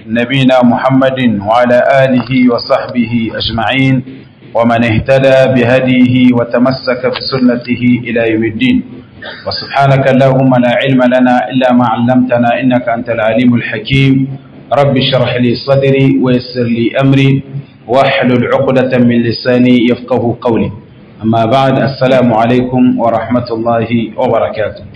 نبينا محمد وعلى آله وصحبه أجمعين ومن اهتدى بهديه وتمسك بسنته إلى يوم الدين وسبحانك اللهم لا علم لنا إلا ما علمتنا إنك أنت العليم الحكيم رب اشرح لي صدري ويسر لي أمري واحلل عقدة من لساني يفقه قولي أما بعد السلام عليكم ورحمة الله وبركاته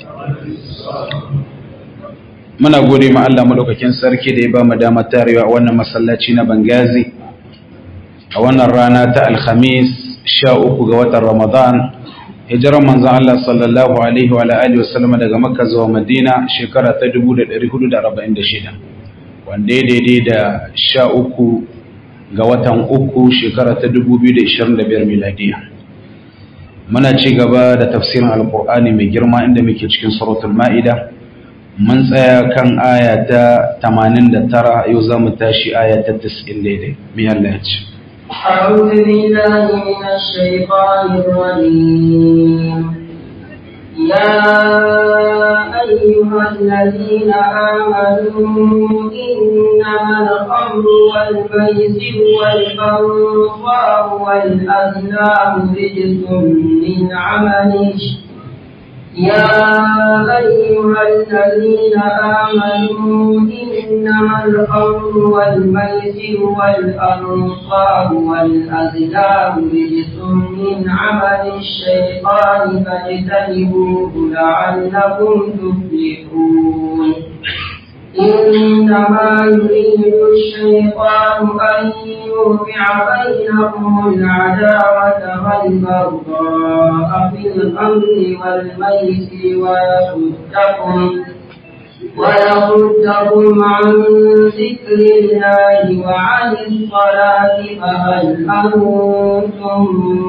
muna gode ma Allah madaukakin sarki da ya ba mu damar tarewa a wannan masallaci na Bangazi a wannan rana ta Alhamis sha uku ga watan Ramadan hijiran manzon Allah sallallahu alaihi wa alihi wasallam daga Makka zuwa Madina shekara ta 1446 wanda ya daidai da sha uku ga watan uku shekara ta 2025 miladiya muna ci gaba da tafsirin alkur'ani mai girma inda muke cikin suratul ma'ida mun tsaya kan aya ta 89 yau za mu tashi aya ta 90 daidai mai Allah ya ce أعوذ بالله من الشيطان الرجيم يا أيها الذين آمنوا إنما الخمر والميسر والأنصار والأزلام رجس من عمل يا أيها الذين آمنوا إنما الخمر والميسر والأنصار والأزلام رجس من عمل الشيطان فاجتنبوه لعلكم تفلحون إنما يريد الشيطان أن يوقع بينكم العداوة والبغضاء في الأمر والميسر ويصدكم ويصدكم عن ذكر الله وعن الصلاة فهل أنتم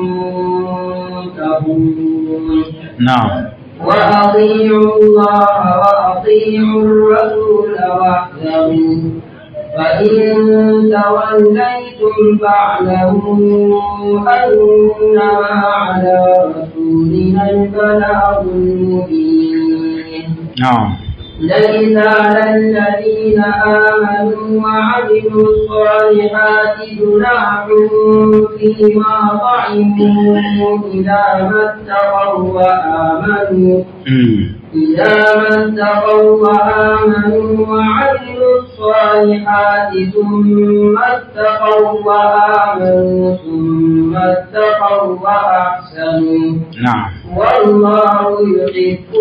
منتهون نعم وأطيعوا الله وأطيعوا الرسول واحذروا فإن توليتم فاعلموا أنما على رسولنا البلاغ المبين نعم ليس على الذين آمنوا وعملوا الصالحات جناح فيما طعموا إذا ما اتقوا وآمنوا إذا ما اتقوا وآمنوا وعملوا الصالحات ثم اتقوا وآمنوا ثم اتقوا وأحسنوا نعم والله يحب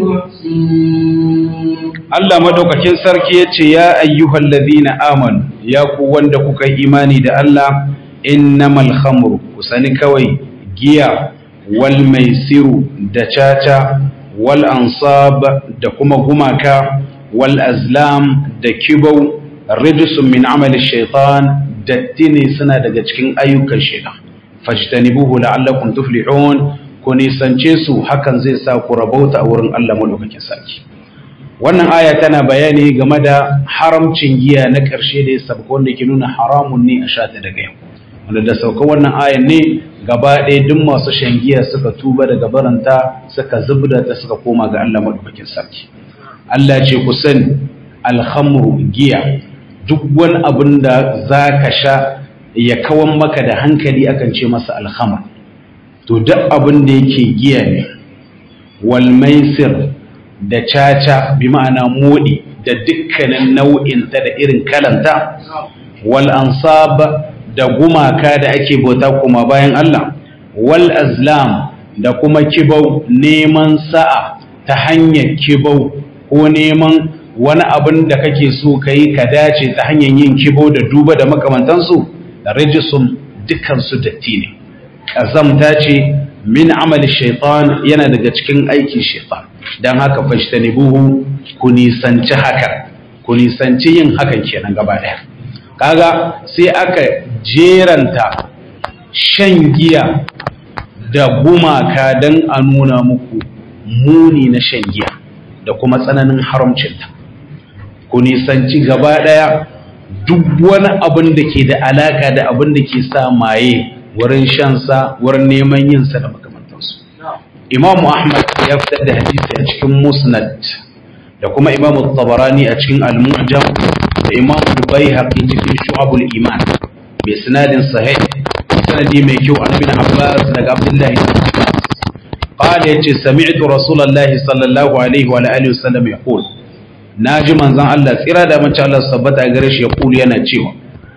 المحسنين Allah madaukakin sarki ya ce ya ayyuhal ladhina amanu ya ku wanda kuka yi imani da Allah innamal khamru ku sani kawai giya wal maisiru da caca wal ansab da kuma gumaka wal azlam da kibau rijsun min amali shaitan datti ne suna daga cikin ayyukan shaitan fajtanibuhu la'allakum tuflihun ku nisance su hakan zai sa ku rabauta a wurin Allah madaukakin sarki wannan aya tana bayani game da haramcin giya na ƙarshe da ya sabka wanda ke nuna haramun ne a sha ta daga yau wanda da sauka wannan ayan ne gaba ɗaya duk masu shan giya suka tuba daga baranta suka zubda ta suka koma ga Allah madaukakin sarki Allah ce ku sani alhamru giya duk wani abin da za ka sha ya kawan maka da hankali akan ce masa alhamar to duk abin da yake giya ne wal maisir da caca bi ma'ana moɗi da dukkanin nau'inta da irin kalanta wal ansab da gumaka da ake bauta kuma bayan Allah wal azlam da kuma kibau neman sa'a ta hanyar kibau ko neman wani abin da kake so ka yi ka dace ta hanyar yin kibau da duba da makamantansu da rijisun dukansu datti ne ƙazamta ce min amali shaitan yana daga cikin aikin shaitan don haka fashtanibuhu ku nisanci haka ku nisanci yin hakan kenan gaba daya kaga sai aka jeranta shan giya da gumaka don a nuna muku muni na shan giya da kuma tsananin haramcinta ku nisanci gaba daya duk wani abin da ke da alaka da abin da ke sa maye wurin shansa wurin neman yinsa da makamantansu imamu ahmad ya fitar da hadisi a cikin musnad da kuma imamu tabarani a cikin al-mu'jam da imam al-baihaqi cikin shu'abul iman bi sanadin sahih sanadi mai kyau an bin abbas daga abdullahi قال يتي سمعت رسول الله صلى الله عليه وعلى اله وسلم يقول ناجي منزان الله tsira da mace Allah sabbata gare shi yaqulu yana cewa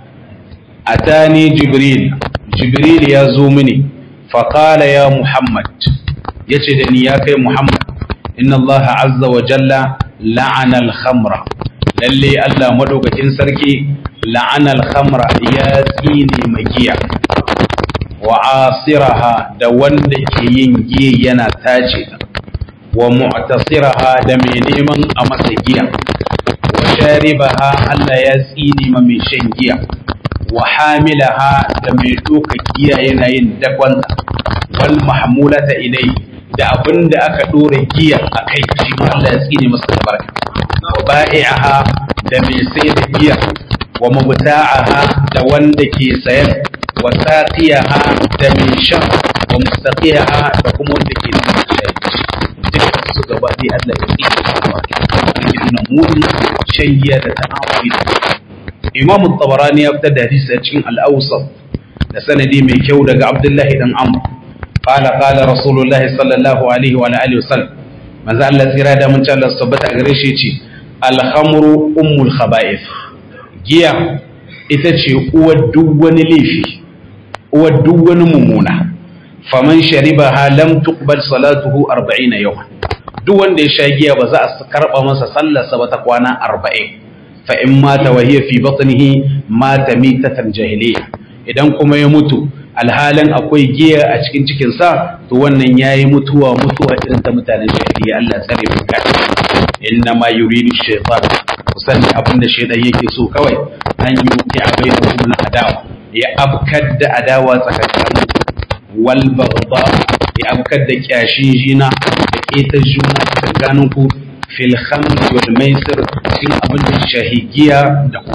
atani jibril jibril ya zo mini fa qala ya muhammad yace da ni ya kai muhammad inna Allah azza wa jalla la'ana al-khamra lalle Allah madaukakin sarki la'ana al-khamra ya tsine magiya wa asiraha da wanda ke yin giya yana tace ta wa mu'tasiraha da mai neman a masa giya wa sharibaha Allah ya tsine ma mai shan giya wa hamilaha da mai doka giya yana yin dakon wal mahmulata ilai da abin da aka dora giya a kai shi ma Allah ya tsine masa albarka wa ba'i'aha da mai sai da giya wa mubta'aha da wanda ke sayan wa saqiyaha da mai shan wa mustaqiyaha da kuma wanda ke nuna shayi duk su gaba dai Allah ya tsine masa albarka nuna munin shan giya da ta'amuli da Imam Tabarani ya fitar da hadisi a cikin Al-Awsat da sanadi mai kyau daga Abdullahi dan Amr قال قال رسول الله صلى الله عليه وعلى اله وسلم manzo Allah tsira da mun Allah tabbata a gare shi yace al-khamru ummul khaba'ith giya ita ce uwar duk wani laifi uwar duk wani mumuna faman sharibaha lam tuqbal salatuhu 40 yawman duk wanda ya sha giya ba za a karba masa sallarsa ba ta kwana 40 fa in mata wa hiya fi batnihi mata mitatan jahiliya idan kuma ya mutu alhalin akwai giya a cikin cikinsa to wannan ya yi mutuwa mutuwa irin ta mutanen jahiliya Allah tsare mu kai inna ma yuridu shaytan kusan abin da shaytan yake so kawai an yi ki a bainakum na adawa ya abkar da adawa tsakanin wal baghdha ya abkar da kyashin jina da keta juna tsakanin ku fil khamr wal maisir cikin abin da shahigiya da kuma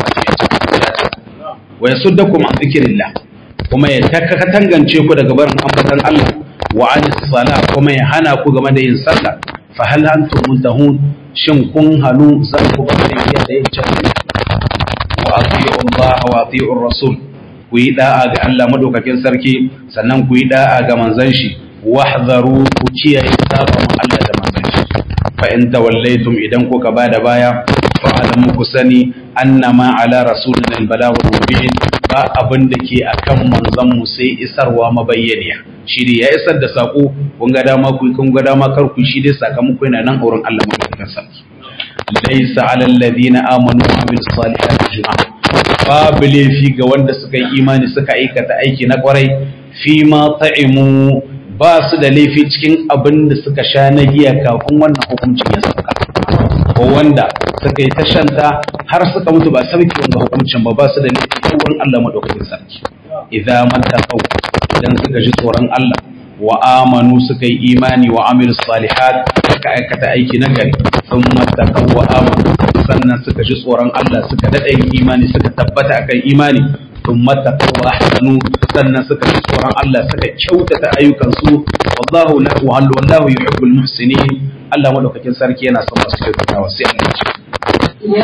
wa yasuddakum an dhikrillah kuma ya tangance ku daga barin ambatan Allah wa anis sala kuma ya hana ku game da yin sallah fa hal antum muntahun shin kun halu zan ku bar da iya da yin canji wa ati'u Allah wa ati'u rasul ku yi da'a ga Allah madaukakin sarki sannan ku yi da'a ga manzon shi wahdharu ku kiyaye sabon Allah da manzon shi fa in tawallaytum idan kuka bada baya fa alamu ku sani annama ala rasulina al-balagh mubin ba abin da ke akan manzon mu sai isarwa mabayyaniya shi ne ya isar da sako kun ga dama ku kun ga dama kar ku shi dai sakamako yana nan auren Allah madaukakin sarki laysa alal ladina amanu wa amilus salihati junah babu laifi ga wanda suka yi imani suka aikata aiki na kwarai fi ma ta'imu ba su da laifi cikin abin da suka sha na giya kafin wannan hukuncin ya sauka ko wanda suka yi tashanta har suka mutu ba sarki wanda hukuncin ba ba su da laifi ta wurin Allah madaukakin sarki idza mattaqaw idan suka ji tsoron Allah wa amanu suka yi imani wa amilu salihat suka aikata aiki na gari sun mattaqaw wa amanu sannan suka ji tsoron Allah suka dada yin imani suka tabbata akan imani sun mattaqaw wa ahsanu sannan suka ji tsoron Allah suka kyautata ayyukansu wallahu la wallahu yuhibbul muhsinin Allah madaukakin sarki yana son masu kyautatawa sai Allah ya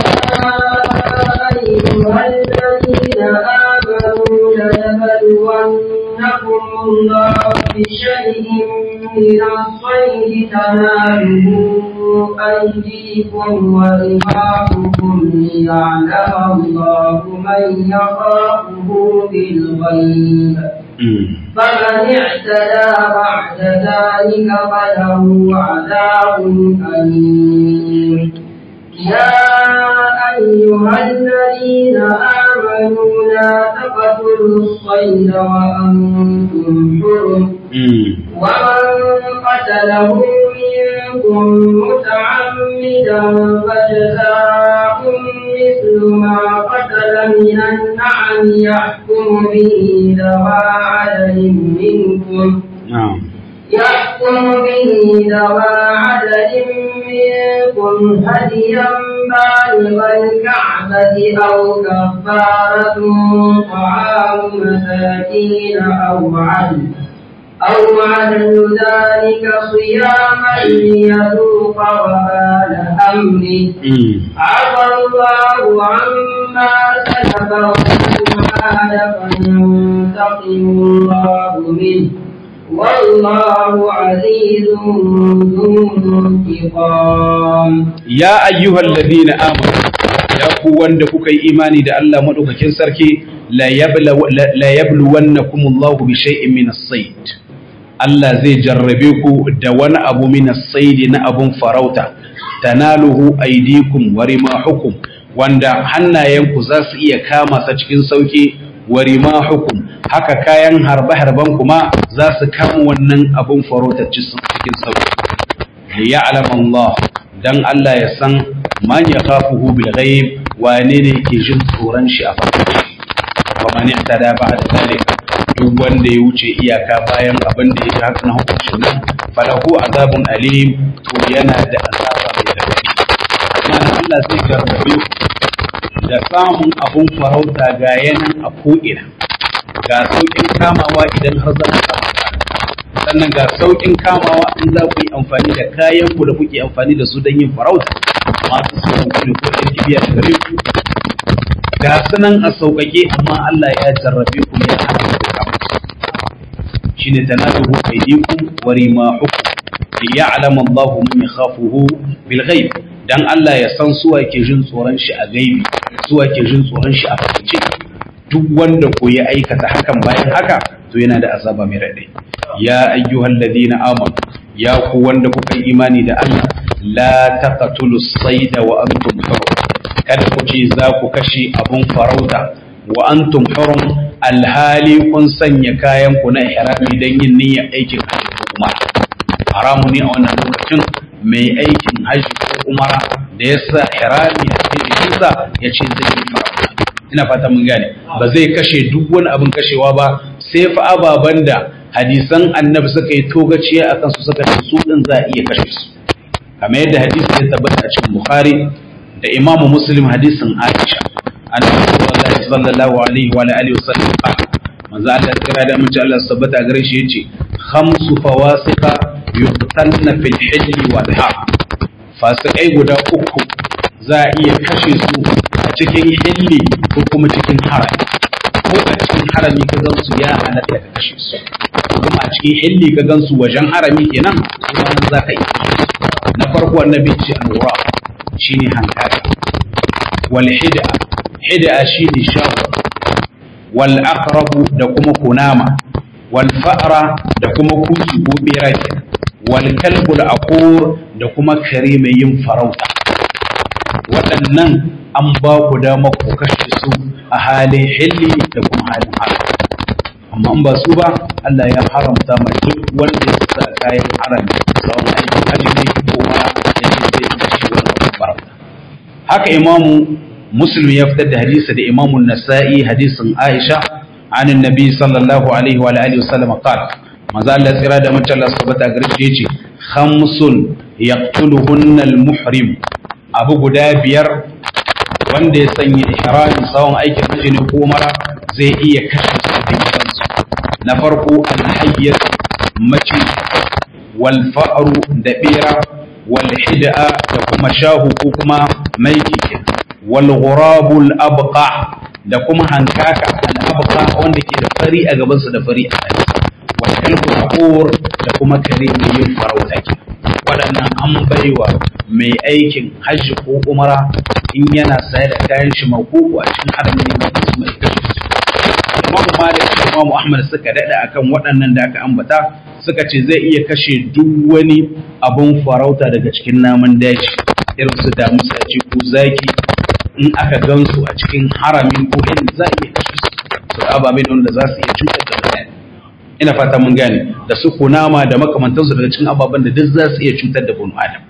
ce يا أيها الذين آمنوا ليبلونكم الله بشيء من الصيد تناله أيديكم ورماحكم ليعلم الله من يخافه بالغيب فمن اعتدى بعد ذلك فله عذاب أليم يا أيها الذين آمنوا لا تقتلوا الصيد وأنتم حرم ومن قتله منكم متعمدا فجزاء مثل ما قتل من النعم يحكم به ذوى عدل منكم يحكم به ذوى عدل منكم هديا بالغ الكعبة أو كفارة طعام مساكين أو عدل أو عدل ذلك صياما ليذوق وبال أمره عفى الله عما سلف ومن عاد فينتقم الله منه والله عزيز ذو انتقام ya ayyuhal ladina amanu ya ku wanda kuka yi imani da Allah madaukakin sarki la yabla la yabluwannakum Allah bi shay'in min as-sayd Allah zai jarrabe ku da wani abu min as-sayd na abun farauta tanaluhu aydikum wa rimahukum wanda hannayenku za su iya kama sa cikin sauki wa rimahukum haka kayan harbe-harben kuma za su kama wannan abun farauta cikin sauki liya'lam Allah dan Allah ya san man ya kafuhu bil ghaib wane ne yake jin tsoron shi a farko wa man ihtada ba'da zalika duk wanda ya wuce iyaka bayan abin da ya haka na hukuncin nan falahu azabun alim to yana da azaba mai radadi mana Allah zai gargabe ku da samun abun farauta ga yanan a ko'ina ga sauƙin kamawa idan har za ka sannan ga sauƙin kamawa in za ku yi amfani da kayan ku da kuke amfani da su don yin farauta masu sauran ku da kuɗin kibiya da gare ku ga sunan a sauƙaƙe amma Allah ya jarrabe ku ya hana ku kama shine tanaduhu aydikum wa rimahukum liya'lam Allahu man yakhafuhu bil ghaib dan Allah ya san su ke jin tsoron shi a gaibi su ke jin tsoron shi a fakaice duk wanda ko ya aikata hakan bayan haka to yana da azaba mai raɗe ya ayyuhal ladina amanu ya ku wanda kuka yi imani da Allah la taqtulu sayda wa antum hurum kada ku ce za ku kashe abun farauta wa antum hurum alhali kun sanya kayan ku na ihrami dan yin niyyar aikin hajji ko kuma haramu ne a wannan lokacin mai aikin hajji ko umara da ya sa ihrami a cikin jikinsa ya ce zai yi farauta ina fata mun gane ba zai kashe duk wani abin kashewa ba sai fa ababen da hadisan annabi suka yi togaciya akan su suka ce su din za a iya kashe su kamar yadda hadisi ya tabbata a cikin bukhari da imamu muslim hadisin aisha annabi sallallahu alaihi wa alihi wasallam manzo Allah kira da mace Allah tabbata gare shi yace khamsu fawasiqa yuqtalna fil hijr wal har fasikai guda uku za a iya kashe su a cikin hilli ko kuma cikin harami ko a cikin harami ka gan su ya halatta ka kashe su kuma a cikin hilli ka gan su wajen harami kenan kuma nan za ka iya na farko annabi ce alwura shine hankali wal hida hida shine shawo wal aqrabu da kuma kunama wal fa'ra da kuma kusu ko bera wal kalbul aqur da kuma kare mai yin farauta waɗannan an ba ku dama ku kashe su a halin hilli da kuma halin haram amma in ba su ba Allah ya haramta ma duk wanda ya sa kayan haram tsawon aikin hajji ne ko ma ya ce zai kashe wannan farauta haka imamu muslim ya fitar da hadisi da imamu nasa'i hadisin aisha عن النبي صلى الله عليه وعلى اله وسلم قال maza Allah tsira da mace Allah sabata gare shi yace khamsun yaqtuluhunna al-muhrim abu guda biyar wanda ya sanya ihrami tsawon aikin hajji ne ko mara zai iya kashe su da kansu na farko al-hayyat mace wal fa'ru da bera wal hid'a da kuma shahu ko kuma maiki wal ghurabul abqa da kuma hankaka al-abqa wanda ke da fari a gabansa da fari a tsaye kalbu haƙor da kuma kare mai yin farauta ke waɗannan an baiwa mai aikin hajji ko umara in yana saye da kayan shi makuku a cikin haramin yana da su mai kashe su imamu malik da imamu ahmad suka daɗa akan waɗannan da aka ambata suka ce zai iya kashe duk wani abun farauta daga cikin namun daji irin su damusa ce ko zaki in aka gansu a cikin haramin ko in za a iya kashe su su ababen wanda za su iya cutar da mutane ina fata mun gane da su kunama da makamantansu daga cikin ababen da duk za su iya cutar da bunu adam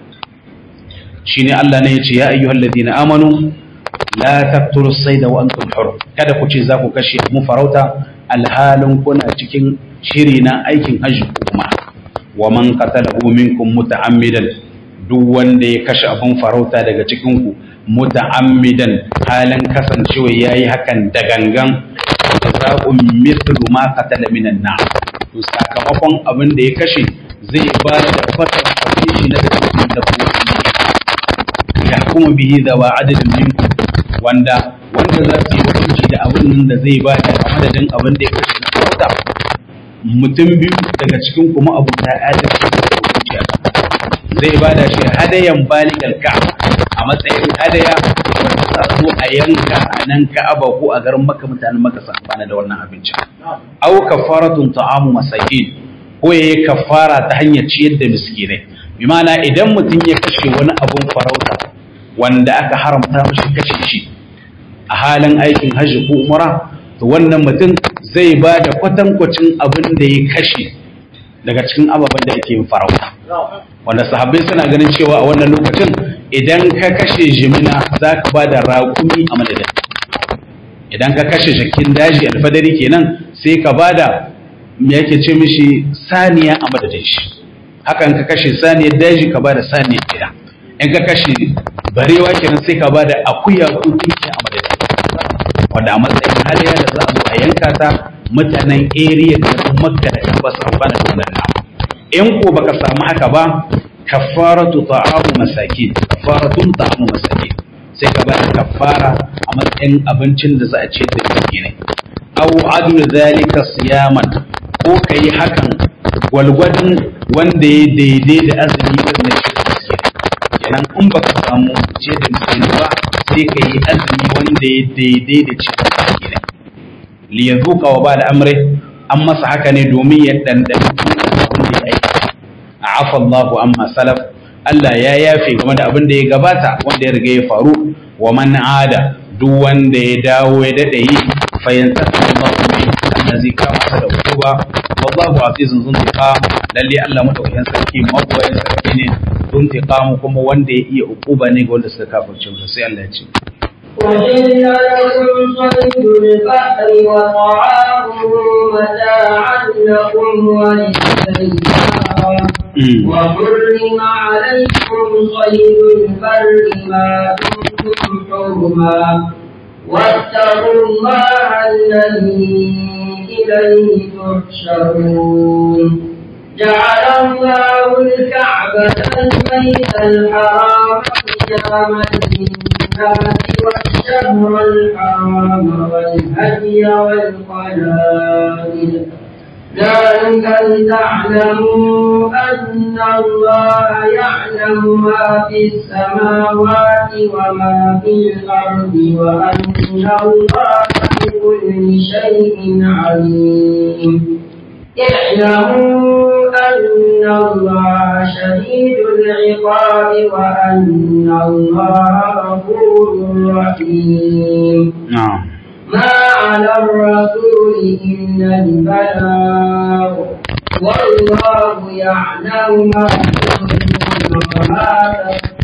shine Allah ne ya ce ya ayyuhal ladina amanu la taqtulu sayda wa antum hurum kada ku ce za ku kashe mu farauta alhalin kuna cikin shiri na aikin hajji kuma wa man qatalahu minkum muta'ammidan duk wanda ya kashe abun farauta daga cikin ku muta'ammidan halin kasancewa yayi hakan da gangan jaza'un mithlu ma qatala minan nar to sakamakon abin da ya kashe zai ba da fatan kwace shi na daga cikin dabbobi ya kuma bihi da wa adadin minkum wanda wanda za su yi hukunci da abin nan da zai ba da a madadin abin da ya kashe na farauta mutum biyu daga cikin kuma abu ta adalci da hukunci a zai ba da shi hadayan baligal ka'aba a matsayin hadaya wanda za a zo a yanka a nan ka'aba ko a garin maka mutanen maka su amfana da wannan abincin au kafaratun ta'amu masakin ko yayi kafara ta hanyar ciyar da miskinai bi ma'ana idan mutum ya kashe wani abun farauta wanda aka haramta mashi kashe shi a halin aikin hajji ko umara to wannan mutum zai ba da kwatankwacin abin da ya kashe daga cikin ababen da yake yin farauta wanda sahabbai suna ganin cewa a wannan lokacin idan ka kashe jimina za ka ba da raƙumi a madadin idan ka kashe jakin daji alfadari kenan sai ka ba da me yake ce mishi saniya a madadin shi hakan ka kashe saniyar daji ka ba da saniyar gida in ka kashe barewa kenan sai ka ba da akuya ko tunki a madadin wanda a matsayin haliya da za a zo a yanka ta mutanen area da makka da kan ba su amfana da wannan nama in ko baka samu haka ba kafaratu ta'amu masakin kafaratun ta'amu masakin sai ka bada kafara a matsayin abincin da za a ciyar da miskinai aw adul zalika siyaman ko kai hakan gwalgwadin wanda ya daidai da azumi irin na ciyar da miskinai kenan in baka samu ciyar da miskinai ba sai ka yi azumi wanda ya daidai da ciyar da miskinai li yazuqa wa ba da amri an masa haka ne domin ya dandana abin da ya aika afa Allahu amma salaf Allah ya yafe game da abin da ya gabata wanda ya riga ya faru wa man ada duk wanda ya dawo ya dade yi fa yantaka Allahu min Allah zai kama sa da hukuma wallahu azizun zuntiqa lalle Allah madaukakin sarki mabuwayin sarki ne zuntiqa kuma wanda ya iya hukuma ne ga wanda suka kafirce masa sai Allah ya ce وحل لكم صيد البحر وطعامه متاعا لكم وللسيارة وحرم عليكم صيد البر ما دمتم حرما واتقوا الله الذي إليه تحشرون جعل الله الكعبة البيت الحرام قياما للناس والشهر الحرام والهدي والقلائد ذلك لتعلموا أن الله يعلم ما في السماوات وما في الأرض وأن الله بكل شيء عليم اعلموا أن الله شديد العقاب وأن الله غفور رحيم نعم ما على الرسول إلا البلاغ والله يعلم ما تبدون وما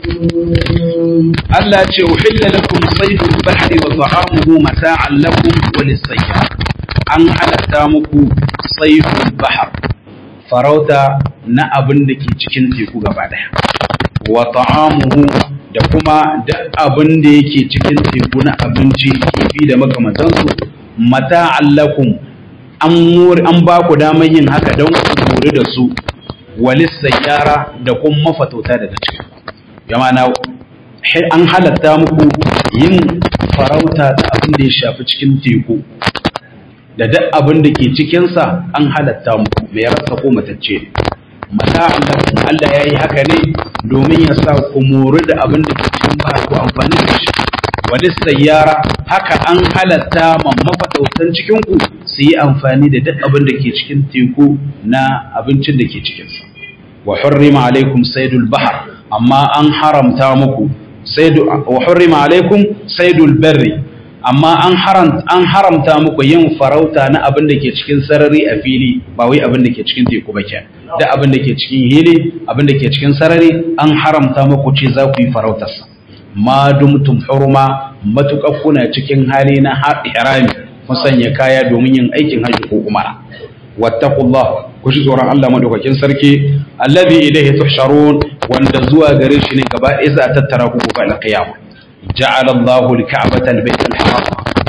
تكتمون Allah ce uhilla lakum saydul bahri wa ta'amuhu mata'an lakum wa lis-sayyar an halatta muku saydul bahr farauta na abin da ke cikin teku gaba daya wa ta'amuhu da kuma da abin da yake cikin teku na abinci kifi da makamantansu mata'an lakum an muri an ba ku damar yin haka don ku muri da su walis sayyara da kuma mafatauta daga ciki yamana an halatta muku yin farauta da abin da ya shafi cikin teku da duk abin da ke cikinsa an halatta muku mai rasa ko matacce mata Allah Allah ya yi haka ne domin ya sa ku mori da abin da ke cikin ba ku amfani da shi wani sayyara haka an halatta ma mafatautan cikin ku su yi amfani da duk abin da ke cikin teku na abincin da ke cikinsa wa hurrima alaikum saydul bahar amma an haramta muku saidu wa hurrima alaikum saydul barri amma an haram an haramta muku yin farauta na abin da ke cikin sarari a fili ba wai abin da ke cikin teku ba kenan da abin da ke cikin hili abin da ke cikin sarari an haramta muku ce za ku yi farautar sa ma dumtum hurma matuƙa kuna cikin hali na harami kun sanya kaya domin yin aikin hajji ko umara wattaqullah ku ji tsoron Allah madaukakin sarki alladhi ilayhi tuhsharun wanda zuwa gare shi ne gaba ɗaya za a tattara ku gobe alqiyama ja'ala Allahu al-ka'bata al-bayt al-haram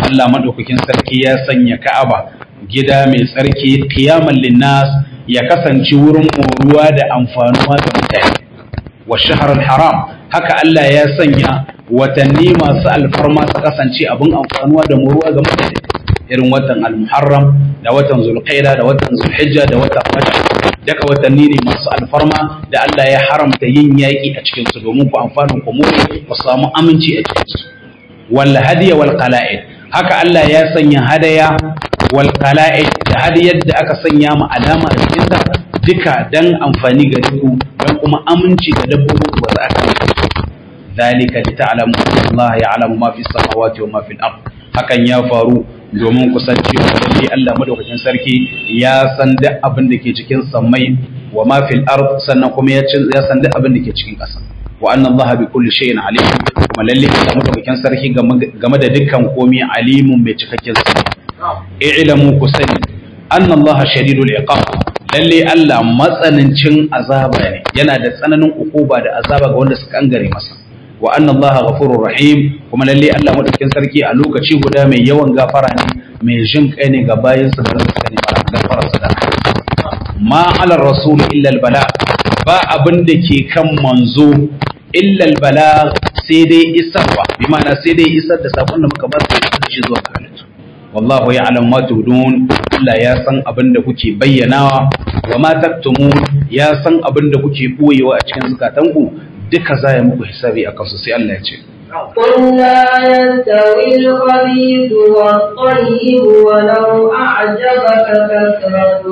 Allah madaukakin sarki ya sanya Ka'aba gida mai tsarki qiyaman linnas ya kasance wurin moruwa da amfanuwa ga mutane wa shahr haram haka Allah ya sanya watanni masu alfarma su kasance abin amfanuwa da moruwa ga mutane irin watan al-muharram da watan zulqaida da watan zulhijja da watan rajab daga watanni ne masu alfarma da Allah ya haramta yin yaƙi a cikin su domin ku amfana ku more ku samu aminci a cikin su wal hadiya wal qala'id haka Allah ya sanya hadaya wal qala'id da hadiyar da aka sanya ma alama a cikin ta duka dan amfani ga duku dan kuma aminci ga dabbobin ku za ka dalika li ta'lamu Allah ya'lamu ma fi samawati wa ma fi al-ard hakan ya faru domin kusanci lalle Allah madaukakin sarki ya san duk abin da ke cikin sammai wa ma fil ard sannan kuma ya ya san duk abin da ke cikin ƙasa wa anna Allah bi kulli shay'in alim kuma lalle Allah madaukakin sarki game da dukkan komai alimun mai cikakken sani i'lamu ku sani anna Allah shadidul iqab lalle Allah matsanancin azaba ne yana da tsananin ukuba da azaba ga wanda suka kangare masa wa anna Allah ghafurur rahim kuma lalle Allah madaukakin sarki a lokaci guda mai yawan gafara ne mai jin kai ne ga bayinsa da suka ne gafara sa da ma ala rasul illa al bala ba abin da ke kan manzo illa al bala sai dai isarwa bi ma'ana sai dai isar da sakon da muka ba su da shi zuwa ga halittu wallahu ya'lam ma tudun Allah ya san abin da kuke bayyanawa wa ma taktumun ya san abin da kuke boyewa a cikin zukatanku duka za ya muku hisabi a kansu sai Allah ya ce قل لا يستوي الخبيث والطيب ولو أعجبك كثرة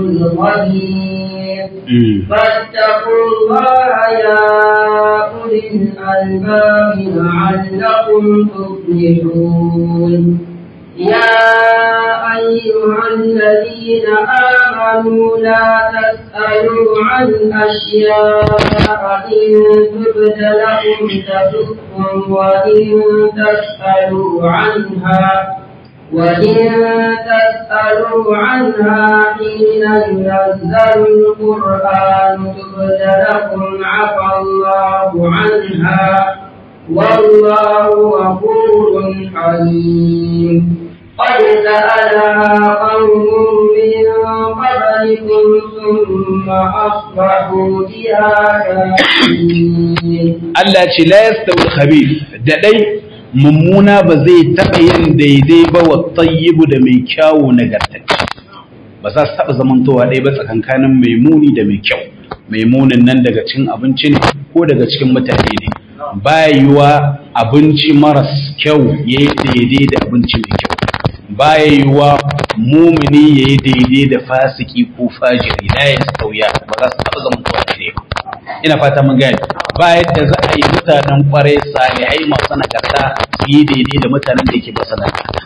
الخبيث فاتقوا الله يا أولي الألباب لعلكم تفلحون يا أيها الذين آمنوا لا تسألوا عن أشياء إن تبد لكم تسؤكم وإن تسألوا عنها وإن تسألوا عنها حين ينزل القرآن تبد لكم عفى الله عنها والله غفور حليم قد سألها قوم من قبلكم ثم أصبحوا بها كافرين Allah ce la yastawi al-khabith da dai mummuna ba zai taɓa yin daidai ba wa tayyibu da mai kyawu nagartacce ba za su taɓa zamantowa ɗaya ba tsakankanin mai muni da mai kyau mai munin nan daga cikin abinci ne ko daga cikin mutane ne ba yiwa abinci maras kyau ya yi daidai da abinci mai kyau ba yiwa mumini ya yi daidai da fasiki ko fajiri na ya sauya ba za su taɓa zamantowa daidai ba ina fata mun gani ba yadda za a yi mutanen kwarai salihai masu nagarta su yi daidai da mutanen da yake basu nagarta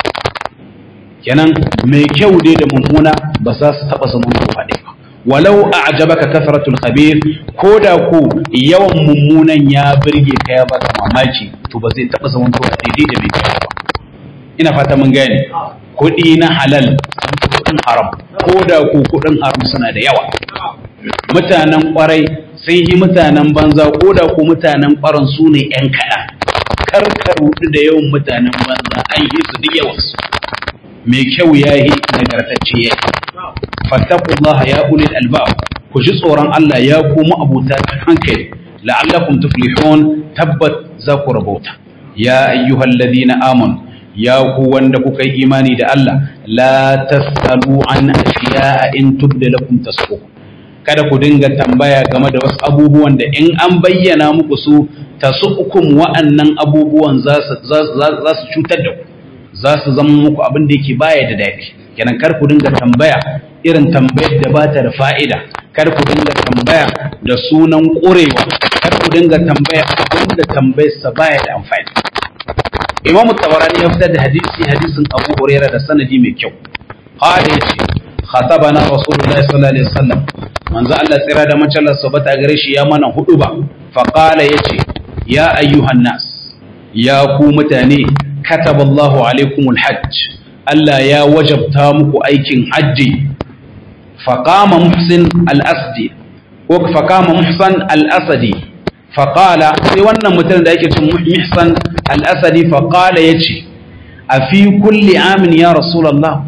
kenan mai kyau dai da mummuna ba za su taba zama kowa ɗaya ba walau a ajabaka kasratul khabir ko da ko yawan mummunan ya birge ka ya baka mamaki to ba zai taba zama kowa daidai da mai kyau ba ina fata mun gane kuɗi na halal kuɗin haram ko da ko kuɗin haram suna da yawa mutanen kwarai sun yi mutanen banza ko da ko mutanen kwaran su ne ‘yan kaɗan karkar rudu da yawan mutanen banza an yi su duk yawansu mai kyau ya yi nagartacce ya yi fattakullah ya ulil albab ku ji tsoron Allah ya kuma abuta hankali la'allakum tuflihun tabbat za ku rabauta ya ayyuhal ladina amanu ya ku wanda kuka yi imani da Allah la tasalu an ashiya'a in tubda lakum tasukum kada ku dinga tambaya game da wasu abubuwan da in an bayyana muku su tasukum wa'annan abubuwan za su cutar da ku za su zama muku abin da yake baya da daɗi kenan kar ku dinga tambaya irin tambayar da ba ta da fa'ida kar ku dinga tambaya da sunan ƙurewa kar ku dinga tambaya abin da tambayarsa baya da amfani Imam Tabarani ya fitar da hadisi hadisin Abu Hurairah da sanadi mai kyau. Qala yace khatabana Rasulullahi sallallahu alaihi wasallam manzo Allah tsira da mace Allah sabata gare shi ya mana hudu ba fa qala yace ya ayyuhan nas ya ku mutane kataballahu alaikumul hajj Allah ya wajabta muku aikin hajji fa qama muhsin al-asdi ko fa qama muhsan al-asadi faƙala sai wannan mutum da yake cin mihsan al'asadi faƙala ya ce a fi kulli amin ya rasulallah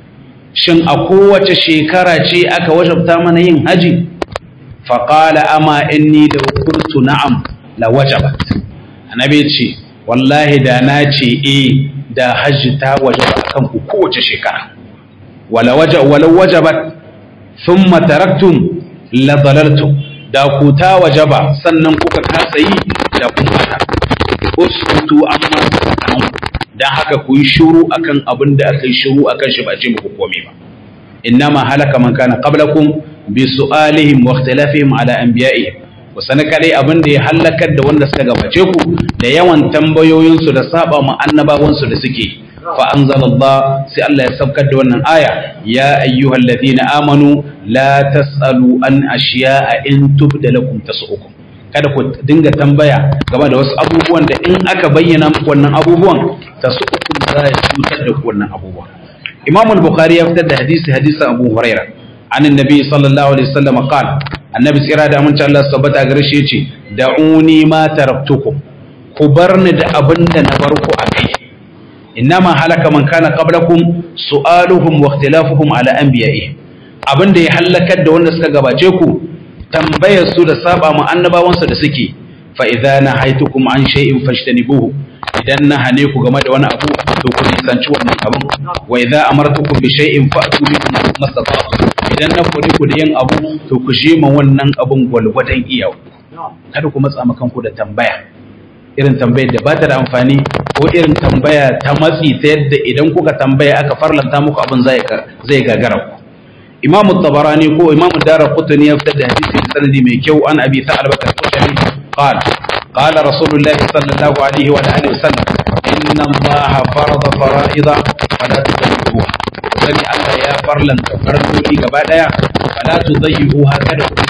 shin a kowace shekara ce aka wajabta mana yin haji faƙala ama inni da kurtu na'am la wajabat annabi ce wallahi da na ce e da hajji ta wajaba akan ku kowace shekara wala wajabat thumma taraktum la dalaltum da ku ta wajaba sannan kuka kasa yi da kun bata uskutu amma sanan dan haka ku yi shuru akan abin da aka yi shuru akan shi ba ce muku komai ba innama halaka man kana qablakum bi su'alihim wa ikhtilafihim ala anbiya'ihim ku sani kadai abin da ya halakar da wanda suka gabace ku da yawan tambayoyinsu da saba ma annabawansu da suke fa anzalallah sai Allah ya saukar da wannan aya ya ayyuhal ladina amanu la tasalu an ashiya'a in tubda lakum tasu'ukum kada ku dinga tambaya game da wasu abubuwan da in aka bayyana muku wannan abubuwan tasu'ukum za ya cutar da ku wannan abubuwan Imam al-Bukhari ya fitar da hadisi hadisin Abu Hurairah an annabi sallallahu alaihi wasallam qala annabi tsira da amince Allah tabbata gare shi yace da'uni ma taraktukum ku barni da abin da na bar ku a kai innama halaka man kana qablakum su'aluhum wa ikhtilafuhum ala anbiya'ihim abin da ya halakar da wanda suka gabace ku tambayar su da saba mu annabawan su da suke fa idza nahaitukum an shay'in fashtanibuhu idan na hane ku game da wani abu to ku nisanci wannan abin wa idza amartukum bi shay'in fa'tu minhu mastata'tum idan na kore ku da yin abu to ku je ma wannan abun gwalgwadon iyawa kada ku matsa makan ku da tambaya irin tambayar da ba ta da amfani ko irin tambaya ta matsi ta yadda idan kuka tambaya aka farlanta muku abin zai zai gagara ku Imam Tabarani ko Imam Daraqutni ya fitar da hadisi da sanadi mai kyau an Abi Sa'al Bakar Kushani qala qala Rasulullah sallallahu alaihi wa alihi wasallam inna Allah farada fara'ida fala tudayyi'uha sani Allah ya farlanta farloli gaba daya fala tudayyi'uha kada ku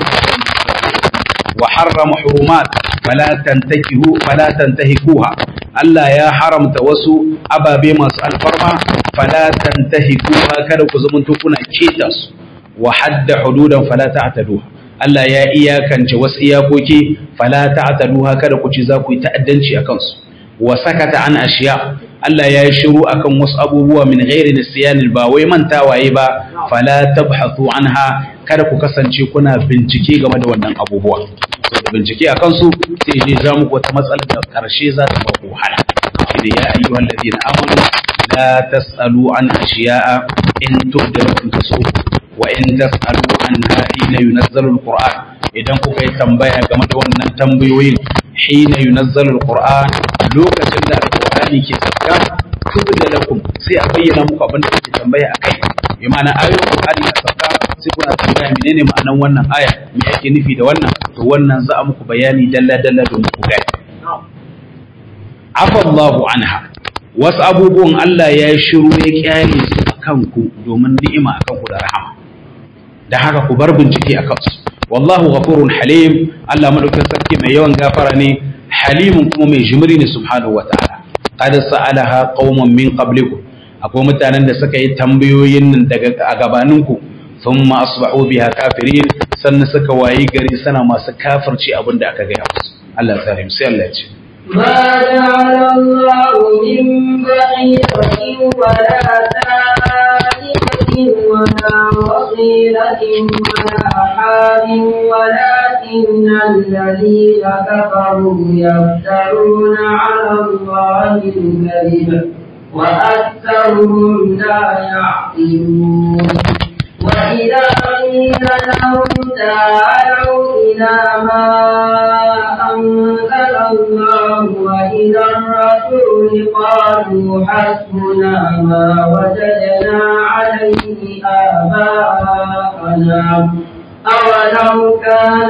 wa harrama hurumat fala tantakihu fala tantahikuha Allah ya haramta wasu ababe masu alfarma fala tantahikuha kada ku zamanto kuna keta su wa hadda hududan fala ta'taduha Allah ya iyakance wasu iyakoki fala ta'taduha kada ku ci za ku yi ta'addanci akan su wa sakata an ashiya Allah ya yi shiru akan wasu abubuwa min ghairi nisyanil ba wai mantawaye ba fala tabhathu anha kada ku kasance kuna bincike game da wannan abubuwa da bincike akan su sai je za muku wata matsalar da karshe za ta baku wahala shine ya ayyuhal ladina amanu la tasalu an ashiya'a in tubda lakum tasu wa in tasalu anha hina yunazzalu alquran idan kuka yi tambaya game da wannan tambayoyin hina yunazzalu alquran lokacin da alqurani ke sauka tubda lakum sai a bayyana muku abin da kuke tambaya akai bi ma'ana ayoyin qur'ani na sauka sai kuna tambaya menene ma'anan wannan aya me yake nufi da wannan to wannan za a muku bayani dalla dalla domin ku gane afallahu anha wasu abubuwan Allah ya yi shiru ya kyale su a kanku domin ni'ima a kanku da rahama da haka ku bar bincike a kansu wallahu ghafurun halim Allah madaukakin sarki mai yawan gafara ne halimun kuma mai jimri ne subhanahu wataala qad sa'alaha qauman min qablikum akwai mutanen da suka yi tambayoyin nan daga a gabaninku thumma asbahu biha kafirin sannan suka wayi gari sana masu kafirci abin da aka gaya musu Allah ya tsare mu sai Allah ya ce ما جعل الله من بحيرة ولا سائبة ولا وصيلة ولا حام ولكن الذين كفروا يفترون على الله الكذب وأكثرهم لا يعقلون وإذا قيل لهم تعالوا إلى ما أنزل الله وإلى الرسول قالوا حسبنا ما وجدنا عليه آباءنا أولو كان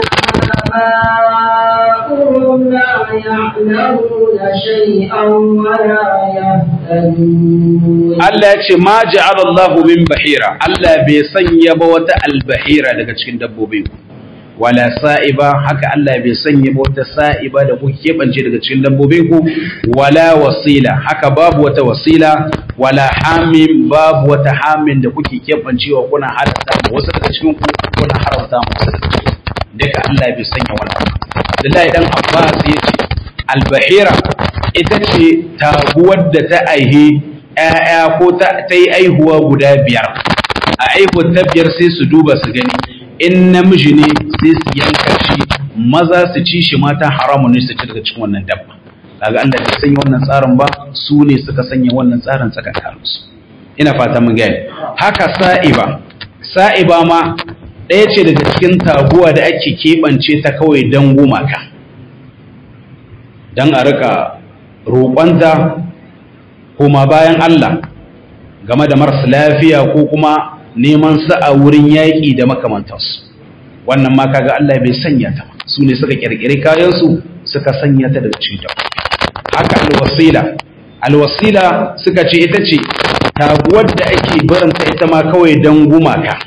آباؤهم لا يعلمون شيئا ولا يهتدون Allah ya ce ma ja'ala Allahu min bahira Allah bai sanya ba wata albahira daga cikin dabbobin ku wala sa'iba haka Allah bai sanya ba wata sa'iba da kuke kebance daga cikin dabbobin ku wala wasila haka babu wata wasila wala hamim babu wata hamin da kuke kebancewa kuna halatta wasu daga cikin ku kuna haramta wasu daga cikin duka Allah bai sanya wannan Abdullahi dan Abbas ya ce albahira ita ce taguwar da ta aihe ‘ya'ya ko ta yi aihuwa guda biyar a aihuwar ta biyar sai su duba su gani in namiji ne sai su yanka shi maza su ci shi mata haramun ne su ci daga cikin wannan dabba kaga Allah bai sanya wannan tsarin ba su ne suka sanya wannan tsarin tsakankanin su ina fata mun gane haka sa'iba sa'iba ma ɗaya ce daga cikin taguwa da ake keɓance ta kawai don gumaka don a rika roƙonta kuma bayan Allah game da marasa lafiya ko kuma neman sa a wurin yaƙi da makamantansu wannan ma kaga Allah bai sanya ta su ne suka ƙirƙiri kayansu suka sanya ta daga cikin haka alwasila alwasila suka ce ita ce taguwar da ake barinta ita ma kawai don gumaka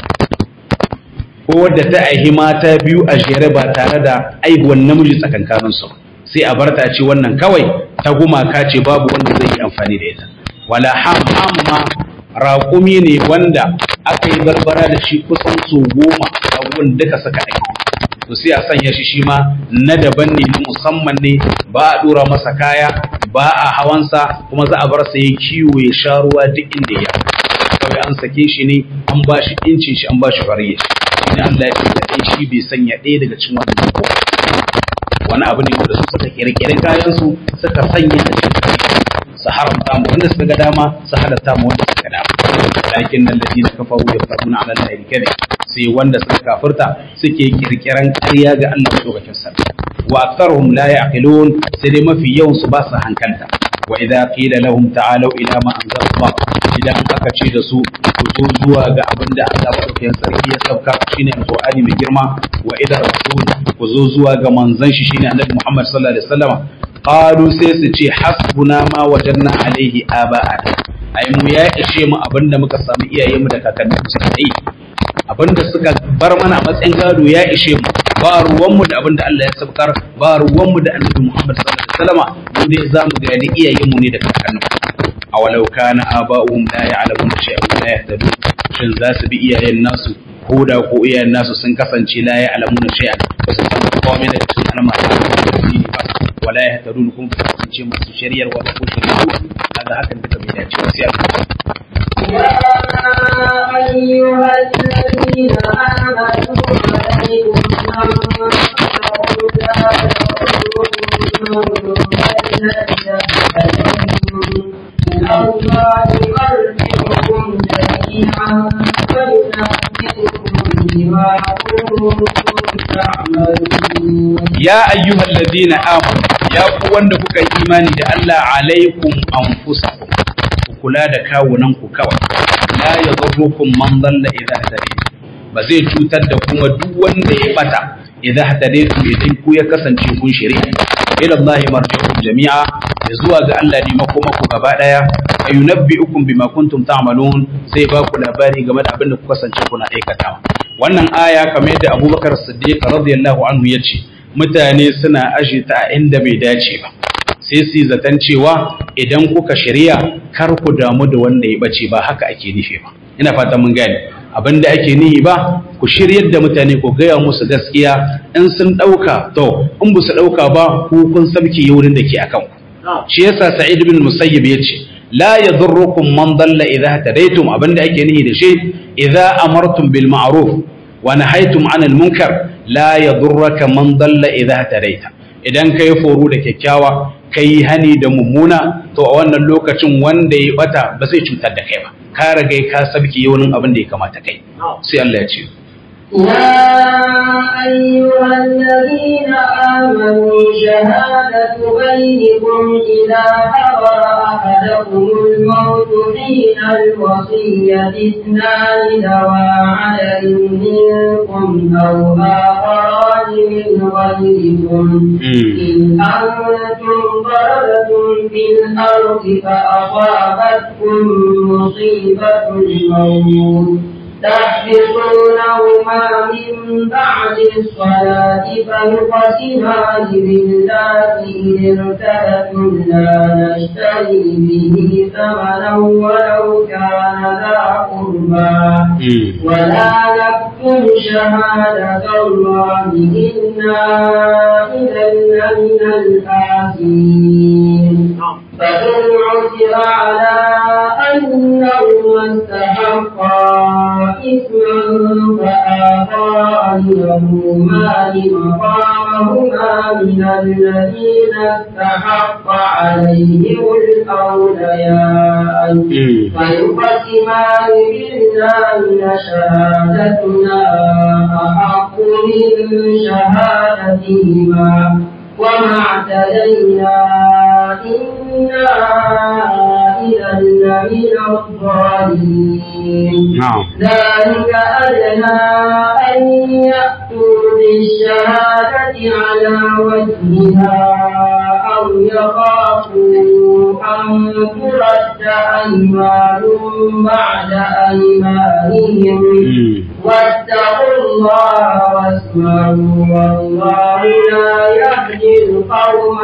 ko wadda ta aihi mata biyu a jere ba tare da aihuwan namiji tsakankaninsu sai a barta ce wannan kawai ta gumaka ce babu wanda zai yi amfani da ita wala ham ham ma raƙumi ne wanda aka yi barbara da shi kusan so goma abubuwan duka suka aiki to sai a sanya shi shi ma na daban ne na musamman ne ba a dora masa kaya ba a hawansa kuma za a bar sa ya kiwo ya sha ruwa duk inda ya kawai an sake shi ne an ba shi incin shi an ba shi fariya shi ne Allah ya ce da shi bai sanya ɗaya daga cikin wannan ko wani abu ne wanda su suka kirkiri kayan su suka sanya a cikin su haramta mu wanda suka ga dama su halatta mu wanda suka dama lakin nan ladina kafaru yaftaruna ala allahi kadhib sai wanda suka kafirta suke kirkiran ƙarya ga Allah madaukakin sarki wa aktharuhum la yaqilun sai dai mafi yawan su ba su hankalta wa idza qila lahum ta'alu ila ma anzala Allah idan aka ce da su ku zo zuwa ga abin da Allah madaukakin sarki ya sauka shine alqur'ani mai girma wa idza rasul ku zo zuwa ga manzon shi shine annabi Muhammad sallallahu alaihi wasallam qalu sai su ce hasbuna ma wajanna alaihi aba'ana ai mu ya ishe mu abinda muka samu iyayenmu da kakanninmu suka yi abinda suka bar mana a matsayin gado ya ishe mu ba ruwanmu da abinda Allah ya saukar ba ruwanmu da annabi Muhammad sallallahu alaihi wasallam mu dai zamu ga ni iyayenmu ne da kakanninmu awalau kana aba'uhum la ya'lamuna shay'an la yahtadun shin za su bi iyayen nasu ko da ko iyayen nasu sun kasance la ya'lamuna shay'an ba su san komai daga cikin al'amari ba wala yahtadun kuma ba su kasance masu shari'ar wa ko shari'u kaga hakan duka bai dace ba sai يا أيها الذين آمنوا عليكم أنفسكم لا تضركم من الله يرزقكم جميعا فينبئكم بما كنتم تعملون ya ayyuhal ladina amanu ya ku wanda kuka yi imani da Allah alaikum anfusakum ku kula da kawunan ku kawai la yadurrukum man dalla idha hadaytum ba zai cutar da kuma duk wanda ya bata idza hadaytum idan ku ya kasance kun shari'a ila Allah marji'ukum jami'a ya zuwa ga Allah ne makoma ku gaba daya ayunabbi'ukum bima kuntum ta'malun sai ba ku labari game da abin da ku kasance kuna aikatawa wannan aya kamar yadda Abubakar Siddiq radiyallahu anhu ya ce mutane suna aje ta inda bai dace ba sai su yi zaton cewa idan kuka shirya kar ku damu da wanda ya bace ba haka ake nufi ba ina fata mun gane abin da ake nihi ba ku shiryar da mutane ku gaya musu gaskiya in sun ɗauka to in ba su ɗauka ba ku kun sabke wurin da ke akan ku shi yasa sa'id bin musayyib ya ce la yadurrukum man dalla idha tadaytum abin da ake nihi da shi idza amartum bil ma'ruf wa nahaytum 'anil munkar la yadurraka man dalla idha tadaita idan kai foro da kyakkyawa kai hani da mummuna to a wannan lokacin wanda ya bata ba zai cutar da kai ba ka riga ka sabki yaunin abin da ya kamata kai sai Allah ya ce يا أيها الذين آمنوا شهادة بينكم إذا حضر أحدكم الموت حين الوصية اثنان ذوى عدل منكم أو آخران من غيركم إن أنتم ضربتم في الأرض فأصابتكم مصيبة الموت تحبطونهما من بعد الصلاة فيقسمان بالله إن ارتبتم لا نشتري به ثمنا ولو كان ذا قربى ولا نكتم نكتم شهادة الله إنا إذا لمن الآثمين فإن عثر على أنهما استحقا إثما فآخران لهما لمقامهما من الذين استحق عليهم الأوليان فيقسمان بالله لشهادتنا أحق من شهادتهما وما اعتدينا إنا إذا لمن الظالمين نعم ذلك أدنى أن يأتوا بالشهادة على وجهها أو يخافوا أن ترد أيمان بعد أيمانهم واتقوا الله واسمعوا والله لا يهدي القوم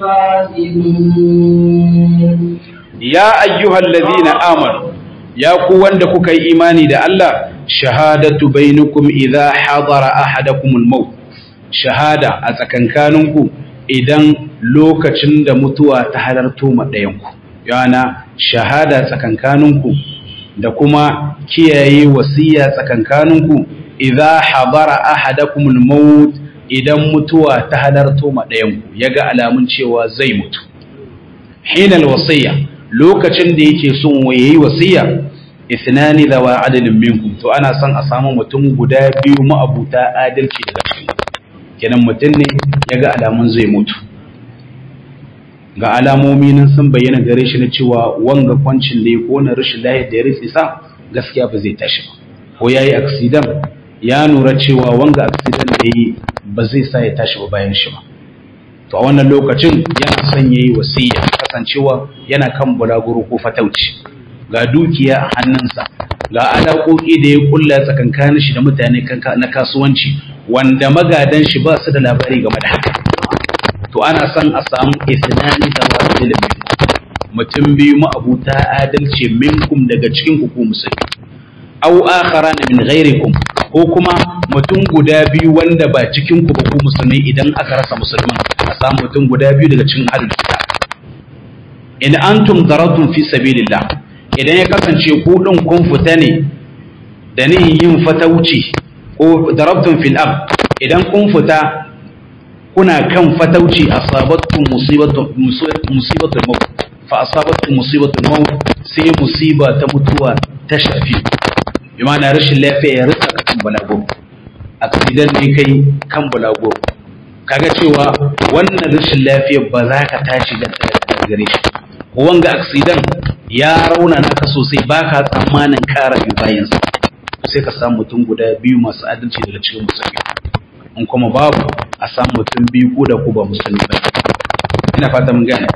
الفاسقين ya ayyuhal ladina amanu ya ku wanda kuka yi imani da Allah shahadatu bainakum idza hadara ahadakumul maut shahada a tsakankaninku idan lokacin da mutuwa ta halarto ma ɗayanku yana shahada tsakankaninku da kuma kiyaye wasiya tsakankaninku idza hadara ahadakumul maut idan mutuwa ta halarto ma ɗayanku yaga alamun cewa zai mutu hinal wasiya lokacin da yake son yayi wasiya ithnani dawa adalin minkum to ana son a samu mutum guda biyu ma'abuta adalci daga cikin kenan mutum ne yaga alamun zai mutu ga alamomi nan sun bayyana gare shi na cewa wanga kwancin da ya kona rashin lahiyar da ya rufe sa gaskiya ba zai tashi ba ko yayi accident ya nura cewa wanga accident da yi ba zai sa ya tashi ba bayan shi ba to a wannan lokacin yana son yayi wasiya kasancewa yana kan bulaguro ko fatauci ga dukiya a hannunsa ga alaƙoƙi da ya kulla tsakankanin shi da mutane na kasuwanci wanda magadan shi ba su da labari game da haka to ana son a samu isnani da wasilin mutum biyu ma'abuta adalci minkum daga cikin ku musulmi aw akharan min ghairikum ko kuma mutum guda biyu wanda ba cikin ku ba ku musulmai idan aka rasa musulman a samu mutum guda biyu daga cikin ahlul kitab in antum daratum fi sabilillah idan ya kasance ku din kun fita ne da ni yin fatauci ko darabtum fil ard idan kun fita kuna kan fatauci asabatkum musibatu musibatul maut fa asabatkum musibatul maut sai musiba ta mutuwa ta shafi bi ma'ana rashin lafiya ya rika kan balago accident ne kai kan balago kaga cewa wannan rashin lafiya ba za ka tashi da gare shi wanga accident ya rauna naka sosai baka tsammanin kara bi bayansa sai ka samu mutum guda biyu masu adalci daga cikin musulmi in kuma babu a samu mutum biyu ko da ku ba musulmi ba ina fata mun gane